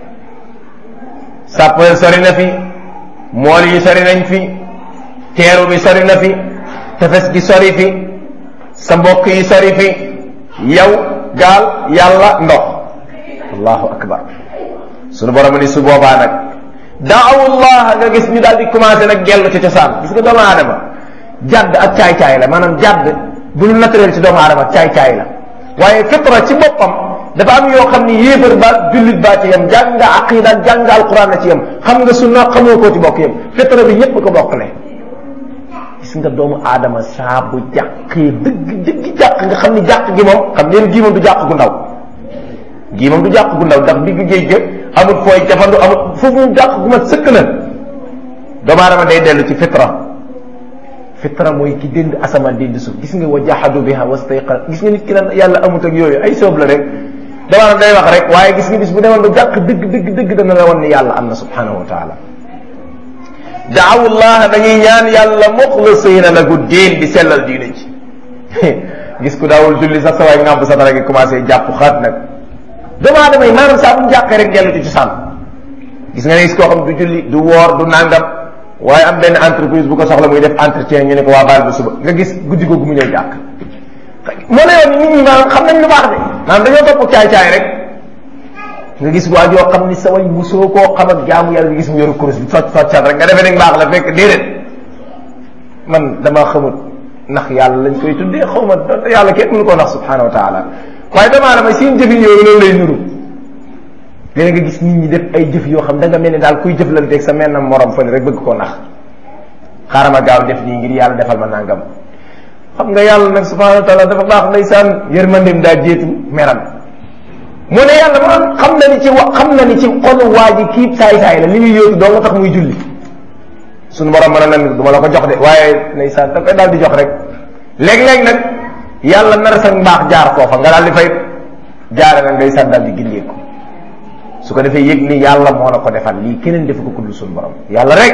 sapeur sori na fi mool yi sori nañ fi teeru bi sori na fi tefes gi sori fi sa mbokk yi sori fi yow gaal yàlla ndox allahu akbar sunu borom ni su boobaa nag daawullah nga gis ñu daal di commencé nag gellu ci cosaan gis nga doomu aadama jadd ak caay-caay la maanaam jadd bu ñu naturel ci doomu aadama caay-caay la waaye fitra ci boppam dafa am yoo xam ni yéefar ba jullit baa ci yem jàng nga aqida jàng nga alquran na ci yem xam nga sunna xamoo koo ci bokk yem fitra bi ñëpp ko bokkale gis gis nga doomu aadama saa bu jàqee dëgg dëgg jàq nga xam ni jàq gi moom xam ngeen gii moom du jàq gu ndaw gii moom du jàq gu ndaw ndax digg géej ga amul fooy jafandu amul foofu moom jàq gu ma sëkk na doomu aadama day dellu ci fitra fitra mooy ki dënd asamaan dënd suuf gis nga wa jahadu biha wastayqan gis nga nit ki naan yàlla amut ak yooyu ay soob la rek doomu aadama day wax rek waaye gis nga bis bu demoon ba jàq dëgg dëgg dëgg dana la wan ni yàlla am na subhanahu wa taala daawu llaha dañuy ñaan yàlla muxlisina lahu diin di sellal diine ji gis ku daawul julli sax sa waay ngàmp sa dara gi commencé jàpp xaat nag doomu aadama yi maanaam saa bu mu jàqee rek dellu ci cosaan gis nga ne gis koo xam du julli du woor du nangam waaye am benn entreprise bu ko soxla muy def entretien ñu ne ko waa baal ba suba nga gis guddi googu mu ñëw jàkk moo ne yoon nit ñi maanaam xam nañ lu baax de maanaam dañoo topp caay-caay rek nga gis waa joo xam ni sa way musoo koo xam ak jaamu yàlla nga gis mu yoru kurus bi socc soccal rek nga defee ne baax la fekk déedéet man dama xamut ndax yàlla lañ koy tuddee xaw ma donte yàlla kenn mënu koo nax subhanahu wa taala waaye damaa damay seen jëfin yooyu loolu lay nuru léegi nga gis nit ñi def ay jëf yoo xam da nga mel ni daal kuy jëflanteeg sa mel na morom fële rek bëgg koo nax xaaral ma gaaw def nii ngir yàlla defal ma nangam xam nga yàlla nag subhanahu wa taala dafa baax ndeysaan yërmandeem daa jéetu meram mu ne yàlla ma xam na ni ci wa xam na ni ci xolu waa ji kii saay-saay la li muy yóotu doo nga tax muy julli suñu borom mën a nan du ma la ko jox de waaye ndeysaan da koy daal di jox rek léeg-léeg nag yàlla nar sa mbaax jaar foofa nga daal di fay jaare nag ndeysaan daal di gindeeku su ko defee yëg ni yàlla moo la ko defal lii keneen defu ko kudd suñu borom yàlla rek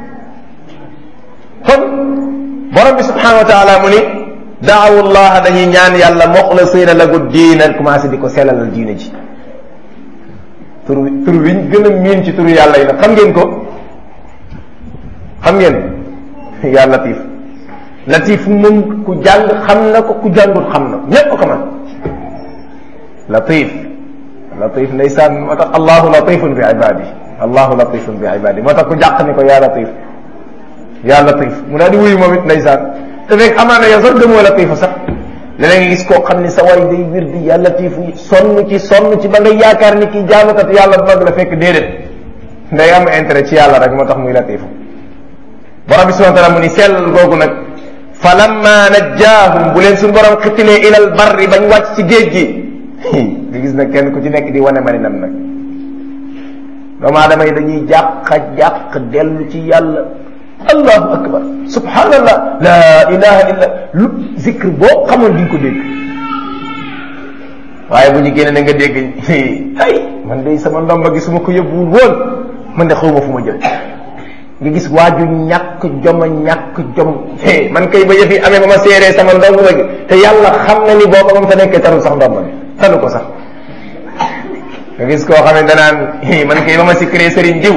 kon borom bi subhanahu wa taala mu ni daawu llaha dañuy ñaan yàlla muxlisina lahu diina commencé di ko sellalal diine ji tur tur wiñ gën a miin ci turu yàlla yi nag xam ngeen ko xam ngeen yaa latif latif moom ku jàng xam na ko ku jàngul xam na ñépp ko man latif latif ndeysaan moo tax allahu latifun bi ibadi allahu latifun bi ibadi moo tax ku jàq ni ko yaa latif yaa latif mu daal di wuyu moom it ndeysaan te fekk amaana yow sax gëmoo latifa sax léeg nga gis koo xam ni sa way day wir di yaa latifu sonn ci sonn ci ba nga yaakaar ni kii jaamukat yàlla bu mag la fekk déedéet nday am intérêt ci yàlla rek moo tax muy latifu borom bi subhanahu wa taala mu ni sellal googu nag fa lamma najjaahum bu leen suñu borom xittilee ilal barri bañ wàcc ci géej gi nga gis nag kenn ku ci nekk di wane maninam nag doomu aadama yi dañuy jàq jàq dellu ci yàlla allahu akbar subhanallah la ilaha illa lu zikr boo xamoon di nga ko dégg waaye bu ñu génne na nga dégg ay man de sama ndomba gi su ma ko yóbbuwul woon man de xawma fu ma jëm nga gis waaju ñàkk joma ñàkk jom man kay ba yëf yi amee ba ma seeree sama ndomba gi te yàlla xam na ni booba moom fa nekkee tarul sax ndomba bi talu ko sax nga gis koo xam ne danaan man kay ba ma si crée sëriñ diw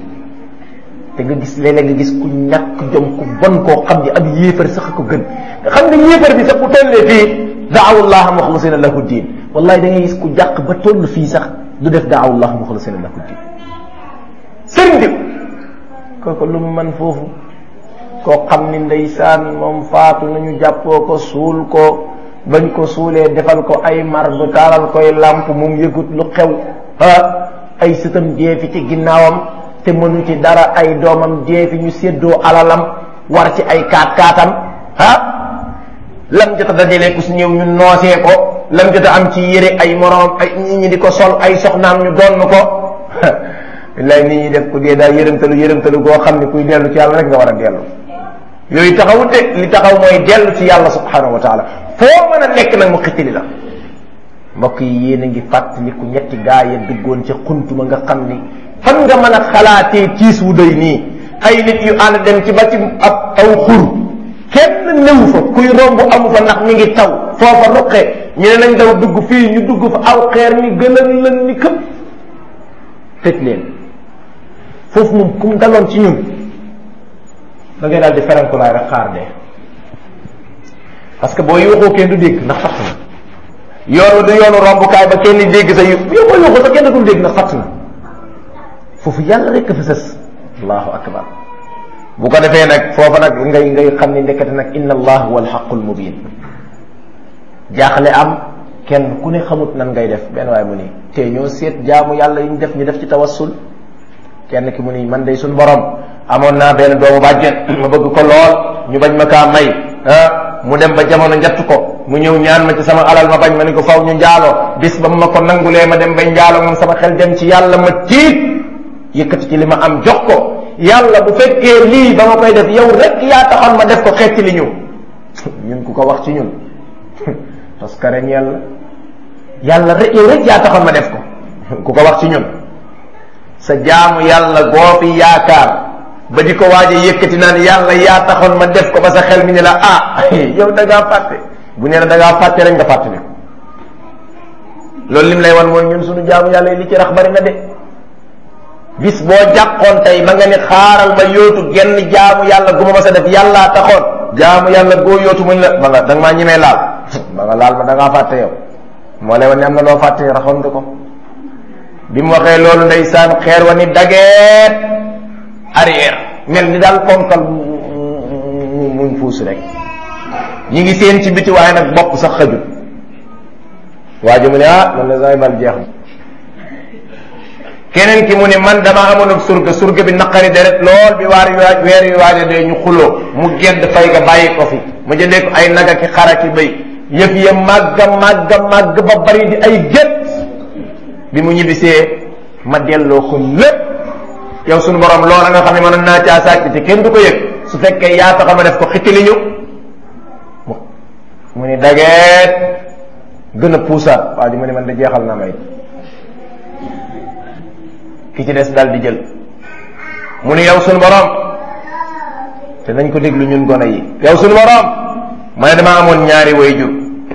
te nga gis léeg-léeg nga gis ku ñàkk jom ku bon koo xam ni ab yéefar sax ko gën nga xam ne yéefar bi sax bu tollee fii daawullaha muxlisina lahu diin wallahi da ngay gis ku jàq ba toll fii sax du def daawullaha muxlisina lahu diin sëriñ diw kooku lu mu man foofu koo xam ni ndeysaan moom faatu nañu jàppoo ko suul ko bañ ko suulee defal ko ay mardu taalal koy làmp moom yëgut lu xew ah ay sëtam dee fi ci ginnaawam te mënu ci dara ay doomam dee fi ñu séddoo alalam war ci ay kaat kaatam ah lam jota dajale ku si ñëw ñu noosee ko lam jota am ci yére ay moroom ay nit ñi di ko sol ay soxnaam ñu donn ko billaay nit ñi def ku dee daal yërëmtalu yërëmtalu goo xam ne kuy dellu ci yàlla rek nga war a dellu yooyu taxawut de li taxaw mooy dellu ci yàlla subhanahu wa taala foo mën a nekk nag mu xittili la mbokk yi yéen a ngi fàttaliku ñetti gaa ya duggoon ca xuntuma nga xam ni fan nga mën a xalaatee tiis wu doy nii ay nit yu ànd dem ci ba ci ab aw xur kenn néew fa kuy romb amu fa ndax mi ngi taw foofa ruqe ñu ne nañ daw dugg fii ñu dugg fa aw xeer ni gën a lën ni këpp tëj leen foofu moom kum daloon ci ñun da ngay daal di ferenkulaay rek xaar dee parce que boo yuuxoo kenn du dégg ndax fatt na yoonu du yoonu rombukaay ba kenn dégg sa yu yow boo yuuxoo sa kenn dul dégg ndax fatt na foofu yàlla rek fa sës allahu akbar bu ko defee nag foofa nag ngay ngay xam ni ndekete nag inna allah huwa alxaqul mubin jaaxle am kenn ku ne xamut nan ngay def benn waaye mu ni te ñoo seet jaamu yàlla yi ñu def ñu def ci tawassul kenn ki mu ni man day suñ borom amoon naa benn doomu bàjjen ma bëgg ko lool ñu bañ ma kaa may ah mu dem ba jamono njatt ko mu ñëw ñaan ma ci sama alal ma bañ ma ni ko faw ñu njaaloo bis ba ma ko nangulee ma dem bay njaaloo moom sama xel dem ci yàlla ma tiit yëkkati ci li ma am jox ko yàlla bu fekkee lii ba ma koy def yow rek yaa taxoon ma def ko xetti li ñu ñun ku ko wax ci ñun parce que ren yàlla yàlla rek yow rek yaa taxoon ma def ko ku ko wax ci ñun sa jaamu yàlla goo fi yaakaar ba di ko waaj a yëkkati naan yàlla yaa taxoon ma def ko ba sa xel mi ne la ah yow da ngaa fàtte bu nee na da ngaa fàtte rek nga fàtte ne loolu lim lay wan mooy ñun suñu jaamu yàlla yi li ci rax bari na de bis boo jàqoon tey ba nga ni xaaral ma yóotu genn jaamu yàlla gu ma ma sa def yàllaa taxoon jaamu yàlla goo yóotu muñ la ba nga da nga maa ñemee laal ba nga laal ma da ngaa fàtte yow moo lay wan ne am na loo fàtte raxoon nga ko bi mu waxee loolu ndeysaan xeer wa ni dageet arrière mel ni daal ponkal mu muñ fuus rek ñi ngi seen ci biti waaye nag bopp sax xëjut waa ji mu ne ah man la say bal jeex na keneen ki mu ne man dama amoon surga surga bi naqari deret lool bi waar yu weer yu waaja dee ñu xuloo mu gedd fay ga bàyyi ko fi ma jëndee ko ay naga ki xara ki béy yëf ya màgga màgga màgg ba bari di ay gét bi mu ñibbisee ma delloo ko lépp yow suñu borom loola nga xam ne mënoon naa caa sàcc te kenn du ko yëg su fekkee yaa taxa ma def ko xitili ñu mu ni dageet gën a puusaat waa ji mu ne man da jeexal naa may ki ci des daal di jël mu ni yow suñu borom te nañ ko déglu ñun gone yi yow suñu borom ma ne dama amoon ñaari wayjur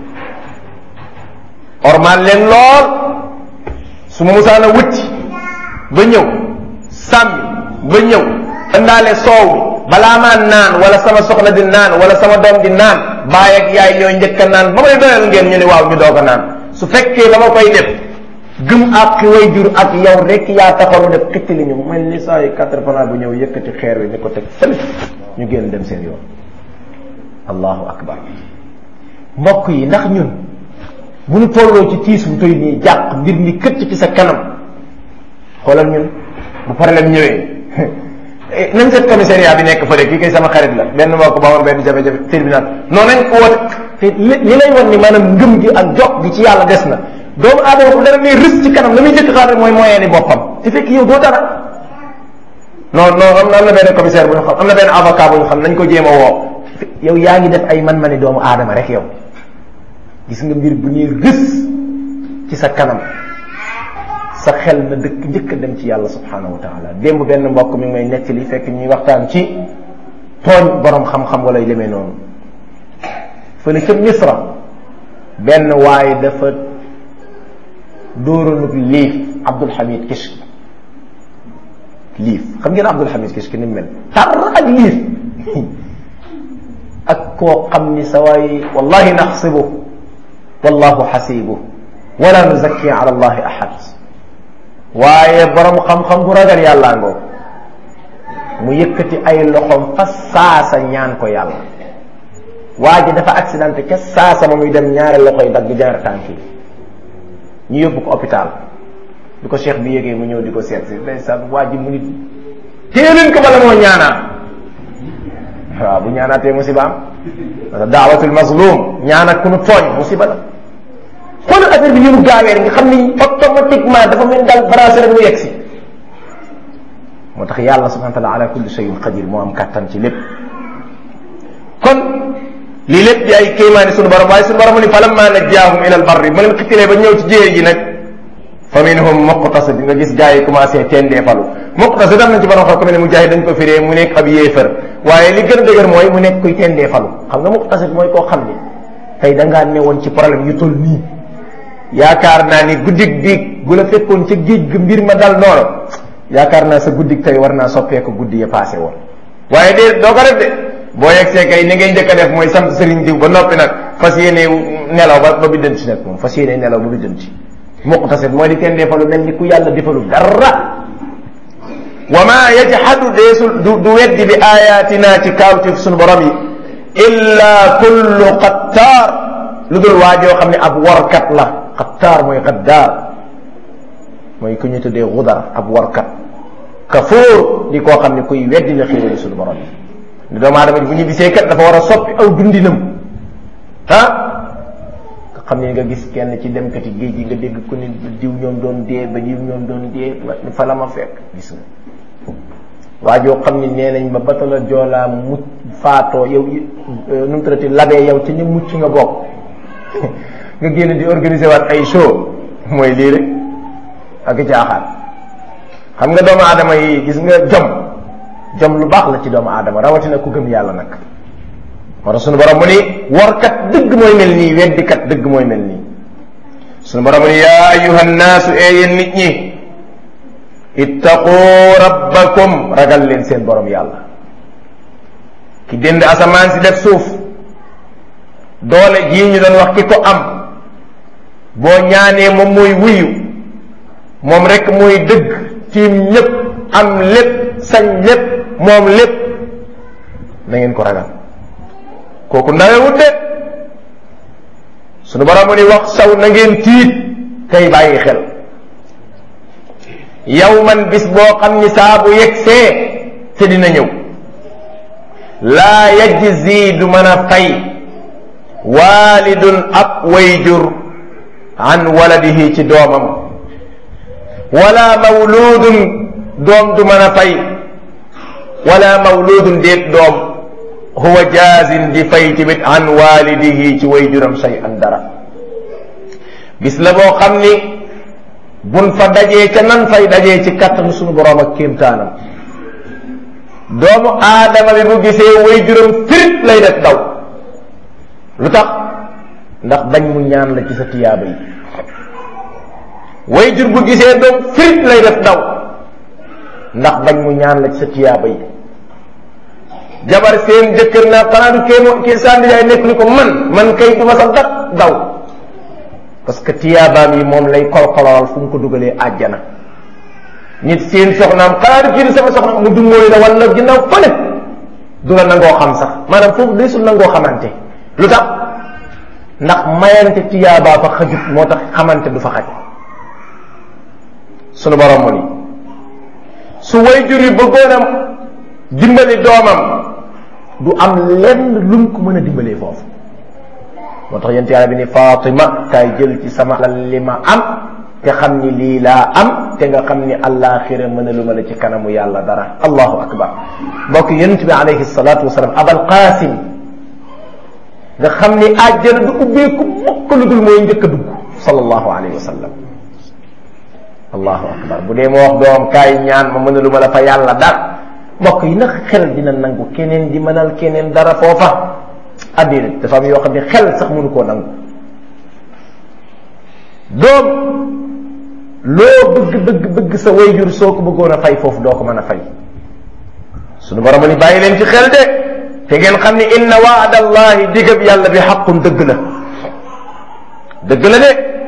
ormal leen lool su ma musaana wutti ba ñëw sàmmi ba ñëw indaale soow bi balaa maa naan wala sama soxna di naan wala sama doom di naan baay ak yaay ñooy njëkk a naan ba may doyal ngeen ñu ne waaw ñu doog a naan su fekkee ba ma koy def gëm ak way jur ak yow rek yaa taxaw def xëcc li ñu mel ni saa yu quatre fanaa bu ñëw yëkkati xeer wi ni ko teg fële ñu génn dem seen yoon allahu akbar mbokk yi ndax ñun bu ñu tolloo ci tiis bu toy nii jàq mbir mi këcc ci sa kanam xoolal ñun bu problème ñëwee nañ seet commissariat bi nekk fële kii kay sama xarit la benn moo ko ba woon benn jafe-jafe tribunal noonu nañ ko woote te li li lay wan ni maanaam ngëm gi ak jox gi ci yàlla des na doomu aadama bu dara ne rës ci kanam la muy jëkk xaar mooy moyen ni boppam te fekk yow doo dara non non am na am na benn commissaire bu ñu xam am na benn avocat bu ñu xam nañ ko jéem a woo yow yaa ngi def ay man-mani doomu aadama rek yow gis nga mbir bu ñuy rës ci sa kanam sa xel na dëkk njëkk a dem ci yàlla subhanahu wa taala démb benn mbokk mi ngi may nettali fekk ñuy waxtaan ci tooñ borom xam-xam wala demee noonu fële ca misra benn waaye dafa dóoranug liif Abdul Hamid Kishk liif xam ngeen Abdul Hamid Kishk ni mu mel tar ak liif ak koo xam ni sa waay wallahi naxsibu wallahu xasibu wala nuzakki ala allahi ahad waaye borom xam-xam bu ragal yàllaa ngoo mu yëkkati ay loxoom fa saasa ñaan ko yàlla waa ji dafa accidenté ca saasa ma muy dem ñaari loxo yi dagg ñaari tànk yi ñu yóbbu ko hôpital bi ko cheikh bi yégee mu ñëw di ko seet si ndeysaan waa ji mu nit téeleen ko bala moo ñaanaa waaw bu ñaanaatee musiba am parce que daawatul mazlum ñaan ak ku nu tooñ musiba la xoolal affaire bi ni mu gaawee nga xam ni automatiquement dafa mel daal branché rek mu yegg si moo tax yàlla subhanahu wa taala ala kulli shay'in qadir moo am kattan ci lépp kon lii lépp di ay kéemaani sunu borom waaye sunu borom ni falamma najjaahum ila al barri ma leen xittilee ba ñëw ci jéer ji nag fa minhum muqtasid nga gis gars yi commencé tendee falu muqtasid am nañ ci borom xam ko mel ne mujahid dañ ko firee mu nekk ab yéefar waaye li gën a dëgër mooy mu nekk kuy tendee falu xam nga muqtasid mooy koo xam ni tey da ngaa newoon ci problème yu toll nii yaakaar naa ni guddig biig bu la fekkoon ca géej ga mbir ma dal noonu yaakaar naa sa guddig tey war naa soppeeku guddi ya passé woon waaye de doo ko def de boo yegsee kay ni ngay njëkk a def mooy sant sëriñ diw ba noppi nag fas yéene nelaw ba ba biddanti nag moom fas yéene nelaw ba biddanti muqtasid mooy di teen defalu mel ni ku yàlla defalu dara wa ma yajhadu deesul du du weddi bi ayatina ci kaawtif sunu borom yi illa kullu qattaar lu dul waajoo xam ne ab warkat la qattaar mooy gaddaar mooy ku ñu tuddee gudar ab warkat kafuur di koo xam ne kuy weddi la xéewali sunu borom yi ni doomu aadama bu ñu gisee kat dafa war a soppi aw dundinam ah nga xam ne nga gis kenn ci demkati géej gi nga dégg ku ni diw ñoom doon dee ba diw ñoom doon dee fa la ma fekk gis nga waa joo xam ni nee nañ ba batala joolaa mucc faatoo yow nu mu tërati labee yow ci ñu mucc nga bokk nga génn di organiser waat ay show mooy lii rek ak caaxaan xam nga doomu aadama yi gis nga jom jom lu baax la ci doomu aadama rawatina ku gëm yàlla nag moo tax sunu borom mu ni warkat dëgg mooy mel nii weddikat dëgg mooy mel nii sunu borom mu ni yaa ayuha nnaasu ee yéen nit ñi ittaqu rabbakum ragal leen seen borom yàlla ki dënd asamaan si def suuf doole jii ñu doon wax ki ko am boo ñaanee moom mooy wuyu moom rek mooy dëgg tiim ñépp am lépp sañ lépp moom lépp na ngeen ko ragal kooku ndawewut de sunu borom mu ni wax saw na ngeen tiit tey bàyyi xel yow man bis boo xam ni saa bu yegsee te dina ñëw laa yajzi du mën a fay waalidun ab wayjur an waladihi ci doomam wala mawluudun doom du mën a fay wala mawluudun déet doom huwa jaazin di fay tamit an walidihi ci wayjuram say an dara bis la boo xam ni bun fa dajee ca nan fay dajee ci kattanu sunu borom ak kéemtaanam doomu aadama bi bu gisee wayjuram firit lay def daw lu tax ndax bañ mu ñaan la ci sa tiyaaba yi wayjur bu gisee doom firit lay def daw ndax bañ mu ñaan la ci sa tiyaaba yi jabar seen jëkkër naa xanaa du kee moo kii sànni yaay nekk ni ko man man kay du ma sa dat daw parce que tiyaabaam yi moom lay kolkolal fu mu ko dugalee àjjana nit seen soxnaam xanaa du kii di sama soxna mu dummóoyu la wala ginnaaw fële du la nangoo xam sax maanaam foofu desul nangoo xamante lu tax ndax mayante tiyaabaa fa xajut moo tax xamante du fa xaj sunu borom mu ni su wayjur yi bëggoon a dimbali doomam du am lenn luñ ko mën a dimbalee foofu moo tax yent yàlla bi ni Fatima kay jël ci sama alal li ma am te xam ni lii laa am te nga xam ni àllaaxira mën a lu ma la ci kanamu yàlla dara allahu akbar mbokk yonent bi alayhi salatu wasalaam abal qasim nga xam ni àjjana du ubbeeku mukk lu dul mooy njëkk a dugg sallallahu alayhi wa sallam allahu akbar bu dee ma wax doom kaay ñaan ma mën a lu ma la fa yàlla dara mbokk yi nag xel dina nangu keneen di mënal keneen dara foofa addina dafa am yoo xam ne xel sax mënu koo nangu doom loo bëgg bëgg bëgg sa wayjur soo ko bëggoon a fay foofu doo ko mën a fay sunu borom ni bàyyi leen ci xel de te ngeen xam ni inna waada allahi digab yàlla bi xaqun dëgg la dëgg la de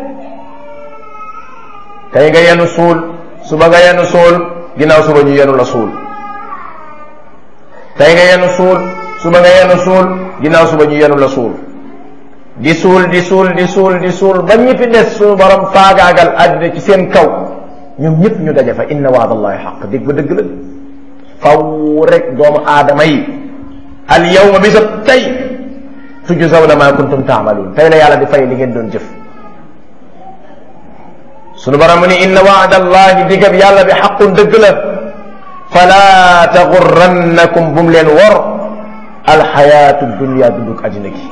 tey nga yenu suul suba nga yenu suul ginnaaw suba ñu yenu la suul tey nga yenu suul suba nga yenu suul ginnaaw suba ñu yenu la suul di suul di suul di suul di suul ba ñi fi des suñu borom faagaagal àddina ci seen kaw ñoom ñëpp ñu daje fa inna waadallahi xaq dégg ba dëgg la faw rek doomu aadama yi al yawma bisa tey tujzawna ma kuntum taamaluun tey la yàlla di fay li ngeen doon jëf sunu borom mu ni inna waadallahi digab yàlla bi xaqun dëgg la fala taxurrannakum bu mu leen wor alxayaatu dunia dunduk àddina gi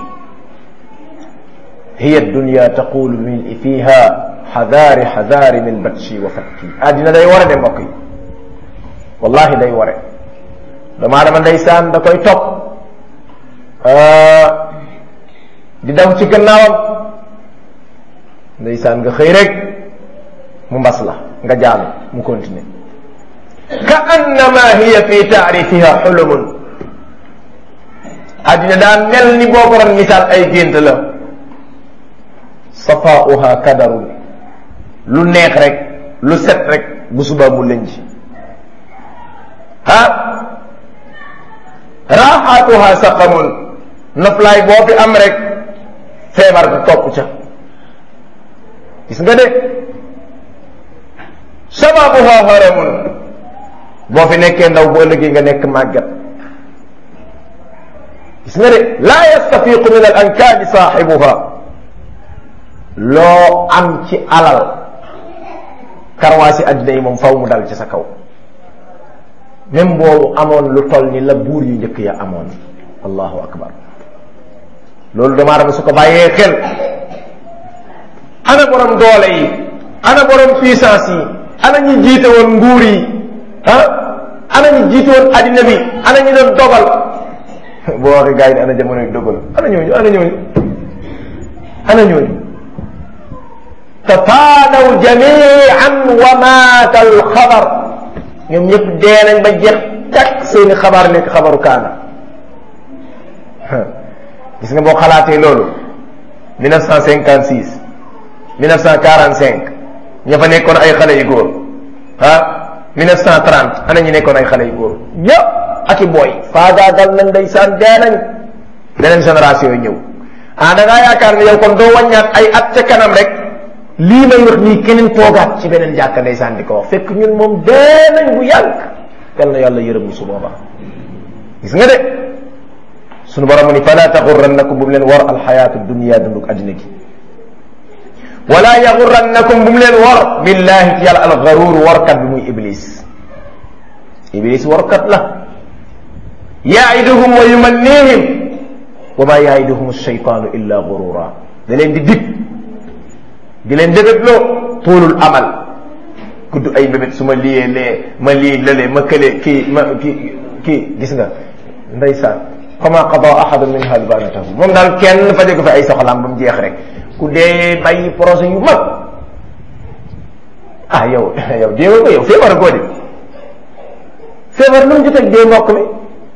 hiya dunia taqulu min fiha xadaari xadaari min batshi wa fakki àddina day ware de mbokk yi wallahi day ware doomu aadama ndeysaan da koy topp di daw ci gannaawam ndeysaan nga xëy rek mu mbas la nga jaanu mu continuer ka annama hiya fi taarifiha xulumun àddina daa mel ni boo ko doon misaal ay gént la safaauha kadarun lu neex rek lu set rek bu subaa mu lënj ah raaxaatuha saqamun noflaay boo fi am rek feebar bi topp ca gis nga de sababuha haramun boo fi nekkee ndaw bu ëllëgee nga nekk màggat gis nga de laa yastafiqu min al ankaani saaxibuha loo am ci alal karwaasi addina yi moom faw mu dal ci sa kaw même boobu amoon lu toll ni la buur yu njëkk ya amoon allahu akbar loolu dama dama su ko bàyyee xel ana borom doole yi ana borom puissance yi ana ñi jiite woon nguur yi ah ana ñi jiite woon addina bi ana ñi doon dogal boo waxee gars yi ne ana jamonoy dogal ana ñooñu ana ñooñu ana ñooñu tataanaw jamian wa maata alxabar ñoom ñëpp dee nañ ba jeex tak seeni xabaar nekk xabaru kaana gis nga boo xalaatee loolu 1956 1945 ña fa nekkoon ay xale yu góor ah 1930 ana ñi nekkoon ay xale yu góor ñëpp ak i booy faagaagal nañ ndeysaan dee nañ beneen génération yi ñëw ah da ngaa yaakaar ne yow kon doo wàññaat ay at ca kanam rek lii may wax nii keneen toogaat ci beneen jàkka ndeysaan di ko wax fekk ñun moom dee nañ bu yàgg yal na yàlla yërëm ñu su boobaa gis nga de sunu borom mu ni fala taxurrannakum bu mu leen war alxayaatu dunia dunduk addina gi wala yaxurrannakum bu mu leen war billahi ci yàlla alxaruur warkat bi muy iblis iblis warkat la yaiduhum wa yumannihim wa ma yaiduhum alcheytaanu illa gurura da leen di dig di leen dëgëtloo tuulul amal gudd ay mbébét su ma liyee lee ma lii lële ma kële kii ma kii kii gis nga ndeysaan fama qada ahadun minha albanatahu moom daal kenn faje ko fi ay soxlaam ba mu jeex rek ku dee bàyyi projet yu mag ah yow yow déewa ko yow feebar goo de feebar lu mu joteg dee mbokk mi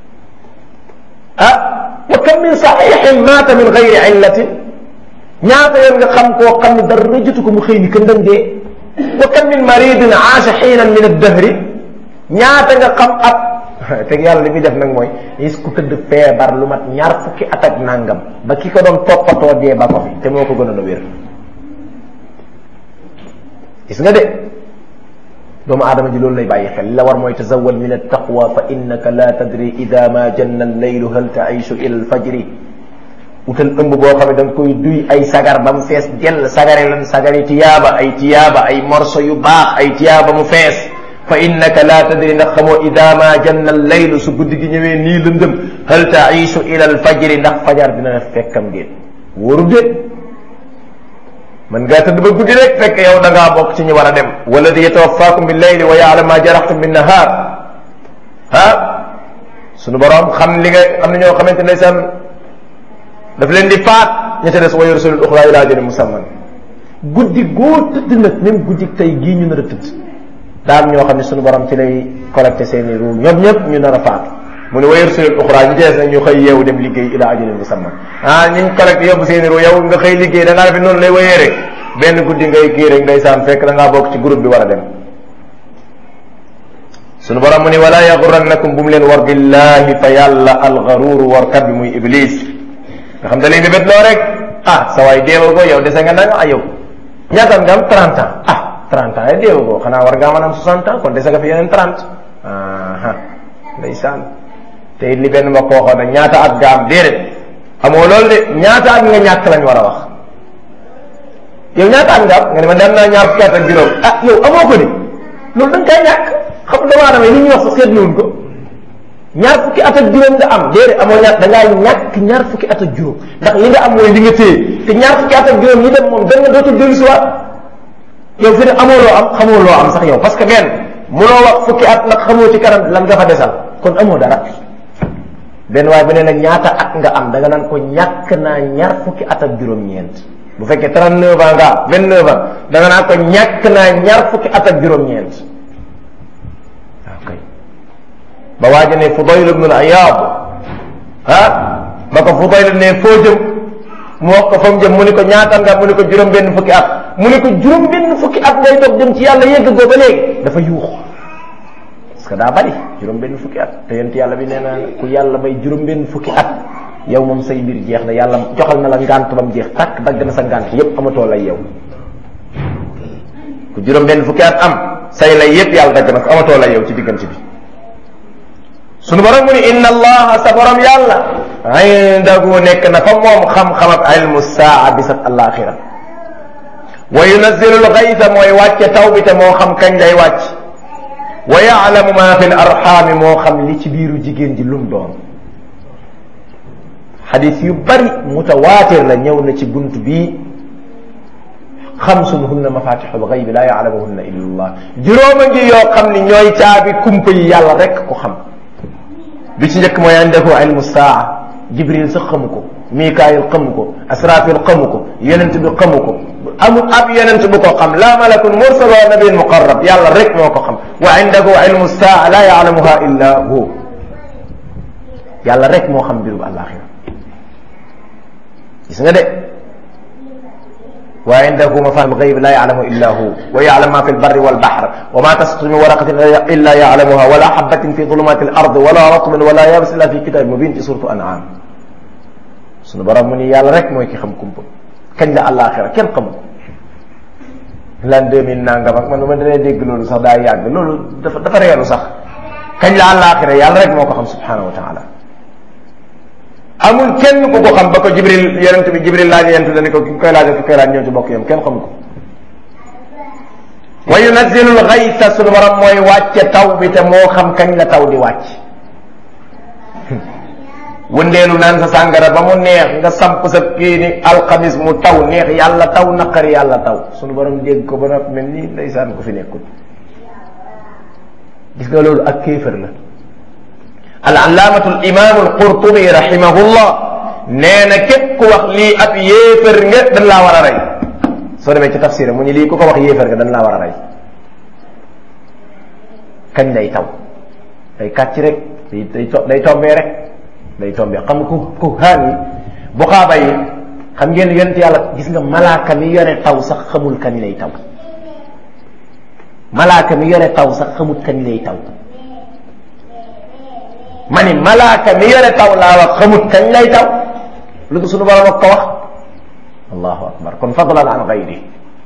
ah wa kam min saxiixin maata min gayri illatin ñaata yoon nga xam koo xam ne dara jotu ko mu xëy ni këndam dee wa kam min maridin aasha xiinan min addahri ñaata nga xam ab te yàlla li muy def nag mooy is ku tëdd feebar lu mat ñaar fukki at ak nangam ba ki ko doon toppatoo dee ba ko fi te moo ko gënoon a wér gis nga de doomu aadama ji loolu lay bàyyi xel li la war mooy tazawal min attaqwa fa innaka la tadri ida ma janna allaylu hal taishu ila alfajri utal ëmb boo xam ne da nga koy duy ay sagar ba mu fees jël sagare lan sagari tiyaaba ay tiyaaba ay morso yu baax ay tiyaaba mu fees fa innaka la tadri ndax xamoo ida ma janna allaylu su guddi gi ñëwee nii lëndëm hal taishu ila alfajri ndax fajar dina la fekkam déet wóoru déet man ngaa tëdd ba guddi rek fekk yow da ngaa bokk ci ñi war a dem walladi yatawaffakum bil layli wa ya'lamu ma jaraxtum bin nahar ah sunu borom xam li nga am na ñoo xamante ne seen daf leen di faat ña ca des wa yursilul uxra ila ajalin musamman guddi goo tëdd nag même guddi tey gii ñu nar a tëdd daal ñoo xam ne sunu borom ci lay collecté seeni ruu ñoom ñëpp ñu nar a faatu mu ne wa yursilul uxra ñu ci des nag ñu xëy yeewu dem liggéey ila ajalin musamman ah ñu collecté yóbbu seeni ruu yow nga xëy liggéey da ngaa defe noonu lay wayee rek benn guddi ngay kii rek ndeysaan fekk da ngaa bokk ci groupe bi war a dem sunu borom mu ne wala yaxurannakum bu mu leen war billahi fa yàlla alxaruuru warkat bi muy iblis nga xam da lay bébét loo rek ah sa waay deewa ko yow dese nga nag ah yow ñaata nga am 30 ans ah 30 ans deewa ko xanaa war ngaa mën am 60 ans kon dese nga fi yeneen 30 aha ndeysaan te it li benn ma koo waxoon nag ñaata at nga am déedéet amoo loolu de ñaata at nga ñàkk lañ war a wax yow ñaata at nga am nga ne ma dem naa ñaar fukki at ak juróom ah yow amoo ko ni loolu da nga koy ñàkk xam nga doomu aadama yi li ñuy wax sa seetluwuñ ko ñaar fukki at ak juróom nga am déedéet amoo ñaar da ngaa ñàkk ñaar fukki at ak juróom ndax li nga am mooy li nga téye te ñaar fukki at ak juróom yi dem moom da nga dootul dellu si waat yow fi ne amoo loo am xamoo loo am sax yow parce que benn mënoo wax fukki at nag xamoo ci kanam lan nga fa desal kon amoo dara benn waaye bu ne nag ñaata at nga am da nga naan ko ñàkk naa ñaar fukki at ak juróom-ñeent bu fekkee 39 ans nga am 29 ans da nga naan ko ñàkk naa ñaar fukki at ak juróom-ñeent ba waaja ne Fudayl ibn al-Iyaad ah ba ko Fudayl ne foo jëm mu wax ko fa mu jëm mu ni ko ñaata nga mu ni ko juróom benn fukki at mu ni ko juróom benn fukki at ngay doog jëm ci yàlla yegg goo ba léegi dafa yuux parce que daa bari juróom benn fukki at te yent yàlla bi nee na ku yàlla may juróom benn fukki at yow moom say mbir jeex na yàlla joxal na la ngànt ba mu jeex takk dagg na sa ngànt yépp amatoo lay yow ku juróom benn fukki at am say lay yépp yàlla dagg na ko amatoo lay yow ci diggante bi sunu borom mu ni inna allaha sa borom yàlla indahu nekk na fa moom xam-xam ak ilmu saa bisat alaxira wa yunazilu lgaysa mooy wàcce taw bi te moo xam kañ lay wàcc wa yaalamu ma fi l arxaami moo xam li ci biiru jigéen ji lum doon xadis yu bari mutawaatir la ñëw na ci bunt bii xamsun hunna mafatixul gaybi laa yaalamuhunna illa allah juróoma ngi yoo xam ni ñooy caabi kumpa yi yàlla rek ko xam bi ci njëkk mooy indahu ilmu saa jibril sax xamu ko mikaayil xamu ko asrafil xamu ko yonent bi xamu ko amul ab yonent bu ko xam la malakun mursal wa nabiyin muqarrab yàlla rek moo ko xam wa indahu ilmu saa la yaalamuha illa hu yàlla rek moo xam mbiru àllaaxira gis nga de wa indahu mafatihul gayb la yaalamu illa hu wa yaalam ma fi lbarri walbahr wa ma tasqutu min waraqatin illa yaalamuha wala habatin fi zulumati al ard wala ratbin wala yabis illa fi kitabin mubin ci suratu an'am sunu borom mu ni yàlla rek mooy ki xam kumpa kañ la àllaaxira kenn xamu ko lan deux mille nangam ak man ma danee dégg loolu sax daa yàgg loolu dafa dafa reelu sax kañ la àllaaxira yàlla rek moo ko xam subhanahu wa taala amul kenn ku ko xam ba ko jibril yonent bi jibril laaj yonent dani ko ki koy laaj ki koy laaj ñëw ci bokk yam kenn xamu ko wa yunazilu lgaysa sunu borom mooy wàcce taw bi te moo xam kañ la taw di wàcc wëndeelu naan sa sàngara ba mu neex nga samp sa kii ni alxamis mu taw neex yàlla taw naqari yàlla taw sunu borom dégg ko ba noppi mel ni ndeysaan ko fi nekkul gis nga loolu ak kéefër la al allaamatu al imaamu al qurtubi rahimahullah nee na képp ku wax lii ab yéefër nga dañ laa war a rey soo demee ci tafsir mu ni lii ku ko wax yéefër nga dañ laa war a rey kañ lay taw day kàcc rek day day day tombee rek day tombee xam nga ku ku xaan yi bu xaaba yi xam ngeen yonent yàlla gis nga malaaka mi yore taw sax xamul kañ lay taw malaaka mi yore taw sax xamul kañ lay taw ma ni malaaka mi yore taw laa wax xamut kañ lay taw lu ko sunu borom ak ko wax allahu akbar kon fadlan an gayri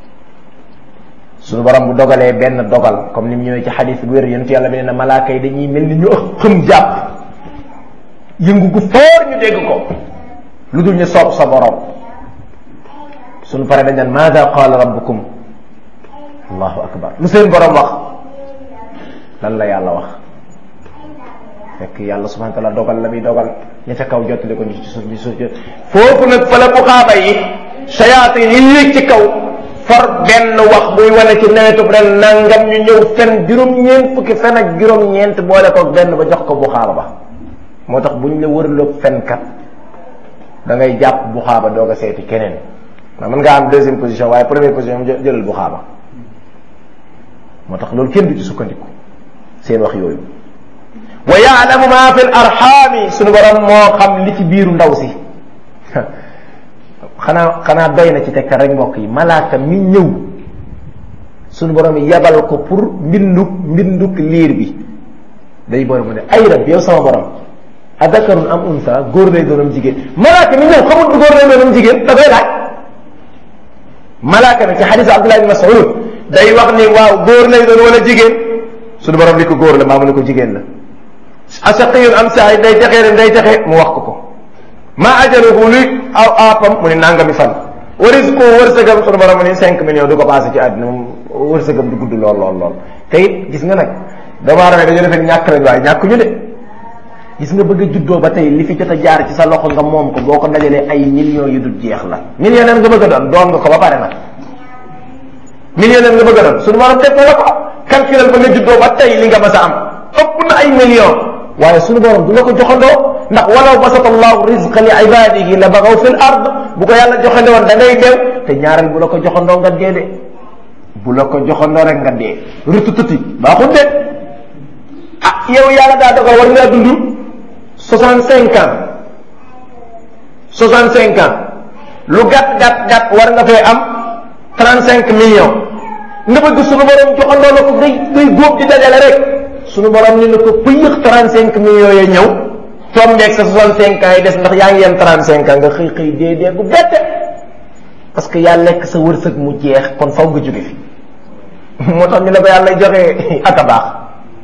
sunu borom bu dogalee benn dogal comme ni mu ñëwee ci xadis bu wér yonent yàlla bi nee na malaaka yi dañuy mel ni ñu xëm jàpp yëngu gu foor ñu dégg ko lu dul ñu soob sa borom sunu pare dañ naan maada qaala rabbukum allahu akbar lu seen borom wax lan la yàlla wax fekk yàlla subhanahu wa taala dogal la muy dogal ña ca kaw jottali ko ñu ci suuf ñu suuf foofu nag fa la bu xaaba yi sayaatin yi yéeg ci kaw for benn wax buy wane ci nawetu ren nangam ñu ñëw fen juróom-ñeent fukki fen ak juróom-ñeent boole ko benn ba jox ko bu xaaba ba moo tax buñ la wërloog fenkat da ngay jàpp bu xaaba doog a seeti keneen ma mën ngaa am deuxième position waaye première position moom jëlal bu xaaba moo tax loolu kenn du ci sukkandiku seen wax yooyu wa yaalamu ma fi l arxaami suñu borom moo xam li ci biiru ndaw si xanaa xanaa doy na ci tegtal rek mbokk yi malaaka mi ñëw suñu borom yebal ko pour mbinduk mbinduk liir bi day borom mu ne ay rab yow sama borom adakarun am unsa góor lay doonam jigéen malaaka mi ñëw xamul bu góor lay doonam jigéen da koy laaj malaaka mi ci xadis Abdullah ibn Mas'ud day wax ni waaw góor lay doon wala jigéen suñu borom ni ko góor la maa mu ne ko jigéen la asaqiyun am saay day texee ren day texe mu wax ko ko ma ajaluhu luy aw aapam mu ne nangami fan wa rizqu wërsëgam suñu borom mu ne cinq millions du ko passé ci àddina moom wërsëgam du gudd lool lool lool te it gis nga nag doomu aadama dañu defee ñàkk lañ waaye ñàkk ñu de gis nga bëgg a juddoo ba tey li fi jot a jaar ci sa loxo nga moom ko boo ko dajalee ay millions yu dul jeex la millionnaire nga bëgg a doon doon nga ko ba pare nag millionnaire nga bëgg a doon suñu borom def na la ko calculal ba nga juddoo ba tey li nga mas a am ëpp na ay millions waaye suñu borom du la ko joxandoo ndax walaw basata allahu rizqa li ibadihi la bagaw fil ard bu ko yàlla joxandoo woon da ngay deew te ñaareel bu la ko joxandoo nga dee de bu la ko joxandoo rek nga dee rutu tuti baaxul de ah yow yàlla daa dogal war ngaa dund soixante cinq ans soixante cinq ans lu gàtt gàtt gàtt war nga fee am trente cinq millions nga bëgg suñu borom joxandoo la ko ngay ngay góob di dajale rek suñu borom ni la ko pëyëx trente cinq millions ya ñëw tombeeg sa soixante cinq ans yi des ndax yaa ngi yem trente cinq ans nga xëy xëy dee dee gu bette parce que yaa lekk sa wërsëg mu jeex kon faw nga jóge fi moo tax ñu la ko yàlla joxe ak a baax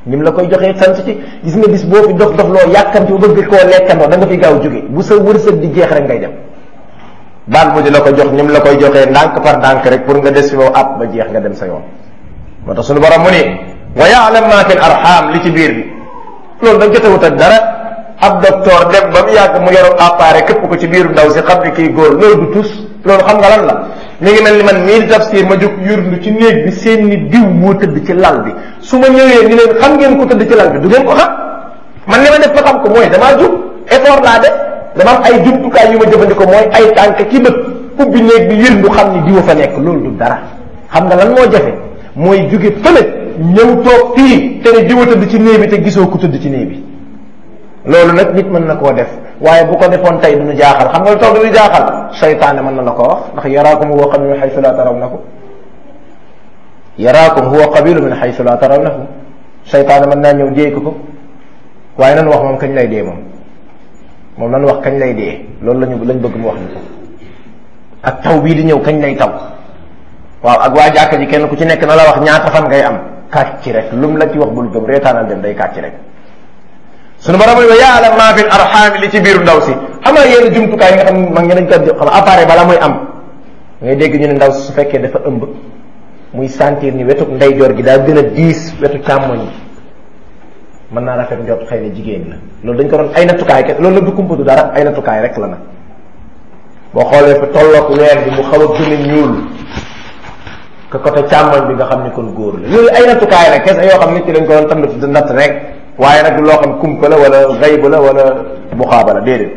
ni mu la koy joxee sant ci gis nga bis boo fi dox dox loo yàkkamti ba bëgg koo lekkandoo da nga fi gaaw jóge bu sa wërsëg di jeex rek ngay dem baal mu di la ko jox ni mu la koy joxee ndànk par ndànk rek pour nga des fi ba ab ba jeex nga dem sa yoon moo tax suñu borom mu ni wa yaalam ma fi l arham li ci biir bi loolu da jotewut ak dara ab docteur dem ba mu yàgg mu yoru appareil képp ko ci biiru ndaw si xam ne kii góor loolu du tus loolu xam nga lan la mi ngi mel ni man mii di tafsir ma jóg yurndu ci néeg bi seen ni diw moo tëdd ci lal bi su ma ñëwee ni leen xam ngeen ko tëdd ci lal bi du ngeen ko xam man li ma def ba xam ko mooy damaa jug effort laa def dama am ay jumtukaay yu ma jëfandikoo mooy ay tànk ki bët ubbi néeg bi yërndu xam ni diwa fa nekk loolu du dara xam nga lan moo jafe mooy jóge fële ñëw toog fii te ne diwa tëdd ci néeg bi te gisoo ku tëdd ci néeg bi loolu nag nit mën na koo def waaye bu ko defoon tey duñu jaaxal xam nga lu tax duñu jaaxal seytaane mën na la ko wax ndax yaraakum huwa qabilu min xaysu la tarawnahu yaraakum huwa qabilu min xaysu la tarawnahu seytaane mën naa ñëw déey ko ko waaye nan wax moom kañ lay dee moom moom nan wax kañ lay dee loolu lañu lañ bëgg mu wax ni ko ak taw bii di ñëw kañ lay taw waaw ak waa jàkka ji kenn ku ci nekk na la wax ñaata fan ngay am kàcc rek lu mu la ci wax bul gëm reetaanal dem day kàcc rek suñu borom wa yaalam maa fi arxaami li ci biiru ndaw si am na yenn jumtukaay yi nga xam mag ñi dañ ko xam appareil bala muy am ngay dégg ñu ne ndaw si su fekkee dafa ëmb muy sentir ni wetu ndeyjoor gi daa gën a diis wetu càmmoñ bi mën naa rafet njot xëy na jigéen la loolu dañ ko doon ay nattukaay ke loolu la du kumpa du dara ay nattukaay rek la nag boo xoolee fi tolloog weer bi mu xaw a gën a ñuul que côté càmmoñ bi nga xam ni kon góor la yooyu ay nattukaay rek kese yoo xam nit ki dañ ko doon tand di natt rek waaye nag loo xam kumpa la wala gayb la wala buxaaba la déedéet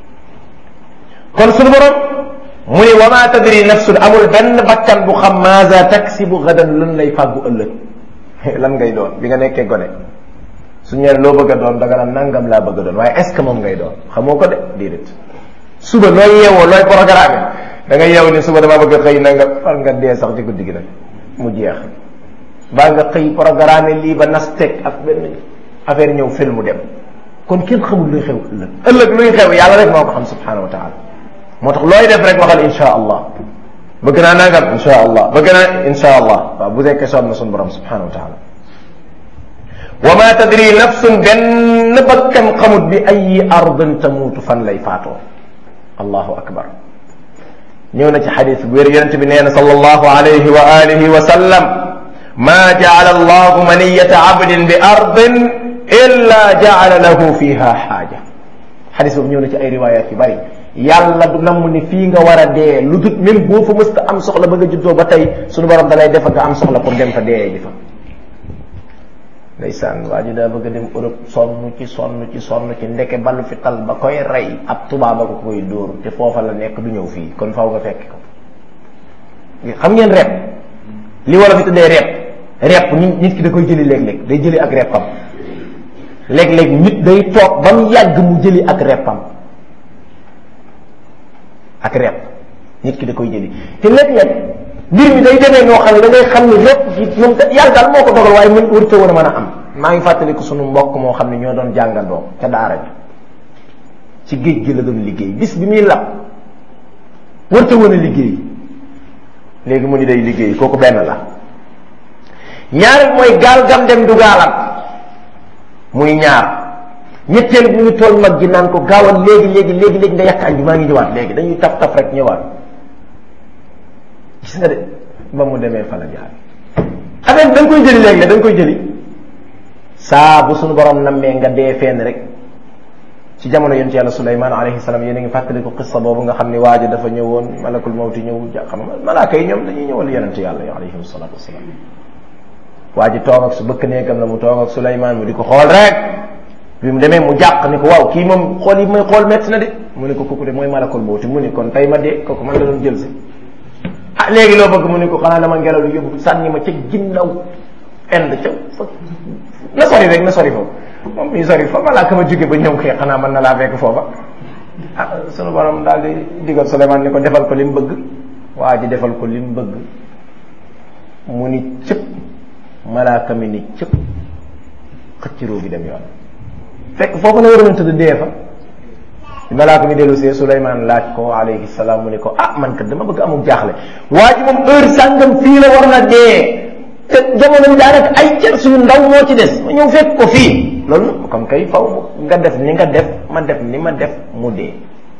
kon suñu borom mu ni wa ma tadri nafsun amul benn bakkan bu xam maza taksibu gadan lan lay fàggu ëllëg lan ngay doon bi nga nekkee gone suñu ñeen loo bëgg a doon da nga naan nangam laa bëgg a doon waaye est ce que moom ngay doon xamoo ko de déedéet suba looy yeewoo looy programme da nga yeewu ni suba damaa bëgg a xëy na nga far nga dee sax ci guddi gi nag mu jeex baa nga xëy programme lii ba nas teg ak benn affaire ñëw film mu dem kon kenn xamul luy xew ëllëg ëllëg luy xew yàlla rek moo ko xam subhanahu wa taala moo tax looy def rek waxal insha allah bëgg naa nangam insha allah bëgg naa insha allah waaw bu dekkee soob na suñu borom subhanahu wa taala wa ma tadri nafsun benn bakkan xamut bi ayi ardin tamuutu fan lay faatoo allahu akbar ñëw na ci xadis bu wér yonente bi nee na sallallahu alayhi wa alihi wa sallam ma jaala allahu maniyata abdin bi ardin illa jaala lahu fiha xaaja xadis boobu ñëw na ci ay riwayat yu bari yàlla du namm ni fii nga war a dee lu dut même boo fa mësta am soxla ba nga juddoo ba tey suñu borom dalay defa nga am soxla pour dem fa dee ji fa ndeysaan waa ji daa bëgg a dem Europe sonn ci sonn ci sonn ci ndeke balu fi tal ba koy rey ab tubaaba ko koy dóor te foofa la nekk du ñëw fii kon faaw nga fekk ko xam ngeen rep li wala fi tuddee rep rep nit nit ki da koy jëli léeg-léeg day jëli ak repam léeg-léeg nit day toog ba mu yàgg mu jëli ak repam ak rep nit ki da koy jëli te léeg-léeg mbir mi day demee noo xam ne da ngay xam ni rep gi moom yàlla daal moo ko dogal waaye mën wërte woon a mën a am maa ngi fàttaliku sunu mbokk moo xam ne ñoo doon jàngandoo ca daara ji ci géej gi la doon liggéey bis bi muy lab wërte woon a liggéey léegi mu ni day liggéey kooku benn la ñaareel mooy gaal gam dem du gaalam muy ñaar ñetteel bu ñu tool mag ji naan ko gaawal léegi léegi léegi léegi nga yàq añ bi maa ngi ñëwaat léegi dañuy taf taf rek ñëwaat gis nga de ba mu demee fa la jaar affaire da nga koy jëli léegi da nga koy jëli saa bu suñu borom nammee nga dee fenn rek ci jamono yonent yàlla Suleymaan alayhi salaam yéen a ngi fàttaliku qissa boobu nga xam ni waaja dafa ñëwoon malakul mawti ñëw ja xam nga malaaka yi ñoom dañuy ñëwal yonent yàlla yi alayhim salaatu wasalaam waa ji toog ak su bëkk nekkam la mu toog ak Suleymaan mu di ko xool rek bi mu demee mu jàq ni ko waaw kii moom xool yi may xool métti na de mu ne ko kooku de mooy malakul mawti mu ni kon tey ma dee kooku man la doon jël si ah léegi loo bëgg mu ne ko xanaa dama ngelaw li yóbbu sànni ma ca ginnaaw end ca fa na sori rek na sori foofu moom mi sori fa malaaka ma jóge ba ñëw xëy xanaa mën na laa fekk foofa ah sunu borom daal di digal Souleymane ni ko defal ko li mu bëgg waa ji defal ko li mu bëgg mu ni cëpp malaaka mi ni cëpp xëcc roo gi dem yoon fekk foofu la waroon a tëdd dee fa malaaka mi dellu see Souleymane laaj ko alayhi salaam mu ne ko ah man kat dama bëgg amul jaaxle waa ji moom heure sàngam fii la war na dee te jamono bi daanaka ay cër suñu ndaw moo ci des ma ñëw fekk ko fii loolu kon kay faw nga def ni nga def ma def ni ma def mu dee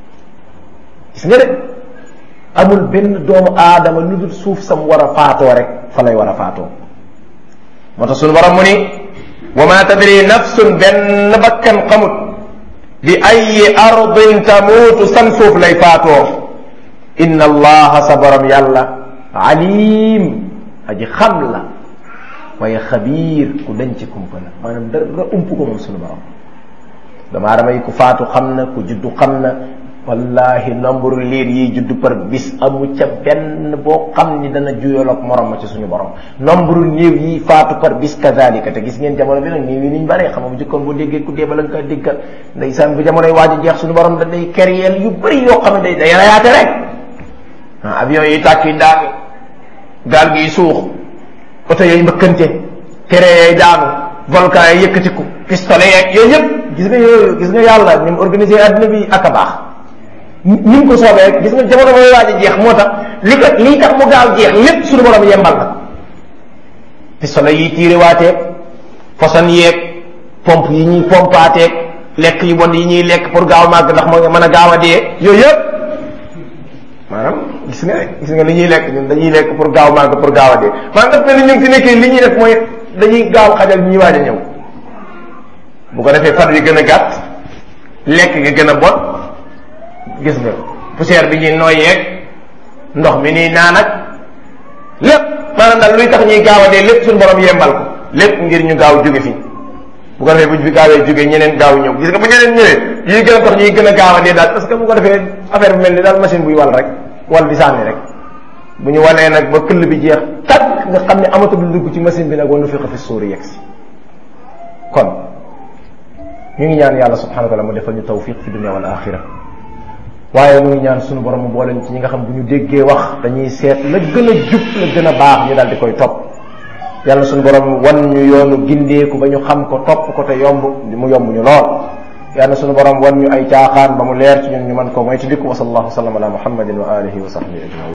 gis nga de amul benn doomu aadama lu dul suuf sam war a faatoo rek fa lay war a faatoo moo tax suñu borom mu ni wa ma tadri nafsun benn bakkan xamut bi ayi ardin tamuutu san suuf lay faatoo inna allaha sa borom yàlla alim aji xam la waaye xabiir ku denc kumpa la maanaam dara ump ko moom suñu borom dama adama yi ku faatu xam na ku juddu xam na wallahi nombre liir yi juddu par bis amu ca benn boo xam ni dana juyal ak morom ma ci suñu borom nombre néew yi faatu par bis kazalika te gis ngeen jamono bi nag néew yi niñ bare xam nga bu jëkkoon boo déggee ku dee bala nga kaa déggal ndeysaan bu jamonoy waaj a jeex suñu borom da day keryeel yu bëri yoo xam ne day day rayaate rek ah avion yi tàkk yi daanu gaal gi suux oto yooyu mbëkkante tere yooyu daanu volcan yi yëkkatiku pistolet yeeg yooyu yëpp gis nga yooyu gis nga yàlla ni mu organisé adduna bi ak a baax ni mu ko soobee rek gis nga jamono mooy waaj a jeex moo tax li ko lii tax mu gaaw jeex lépp suñu borom yembal la pistolet yi tiire waateeg poson yeeg pompe yi ñuy pompaateeg lekk yu bon yi ñuy lekk pour gaaw màgg ndax moo nga mën a gaaw a dee yooyu yëpp maanaam gis nga gis nga li ñuy lekk ñun dañuy lekk pour gaaw màgg pour gaaw a dee maanaam daf mel ni ñu fi nekkee li ñuy def mooy dañuy gaaw xajal ñuy waaj a ñëw bu ko defee fan yi gën a gàtt lekk nga gën a bon gis nga poussière bi ñuy nooyeeg ndox mi nii naan ak lépp maanaam daal luy tax ñuy gaaw a dee lépp suñu borom yembal ko lépp ngir ñu gaaw jóge fi bu ko defee bu ñu fi gaawee jógee ñeneen gaaw ñëw gis nga bu ñeneen ñëwee yi gën a tax ñuy gën a gaaw a dee daal parce que bu ko defee affaire bi mel ni daal machine buy wal rek wal di sànni rek bu ñu walee nag ba këll bi jeex tàkk nga xam ne amatul lu dugg ci machine bi nag wa nufixa fi suuri yegg si kon ñu ngi ñaan yàlla subhanahu wa taala mu defal ñu tawfiq fi dunia wal axira waaye mu ngi ñaan sunu borom mu boole ci ñi nga xam bu ñu déggee wax dañuy seet la gën a jub la gën a baax ñu daal di koy topp yàlla sunu borom wan ñu yoonu gindeeku ba ñu xam ko topp ko te yomb mu yomb ñu lool yàlla sunu borom wan ñu ay caaxaan ba mu leer ci ñun ñu mën ko mooy ci dikku wa sallallahu sallam ala muhammadin wa alihi wa sahbihi ajmain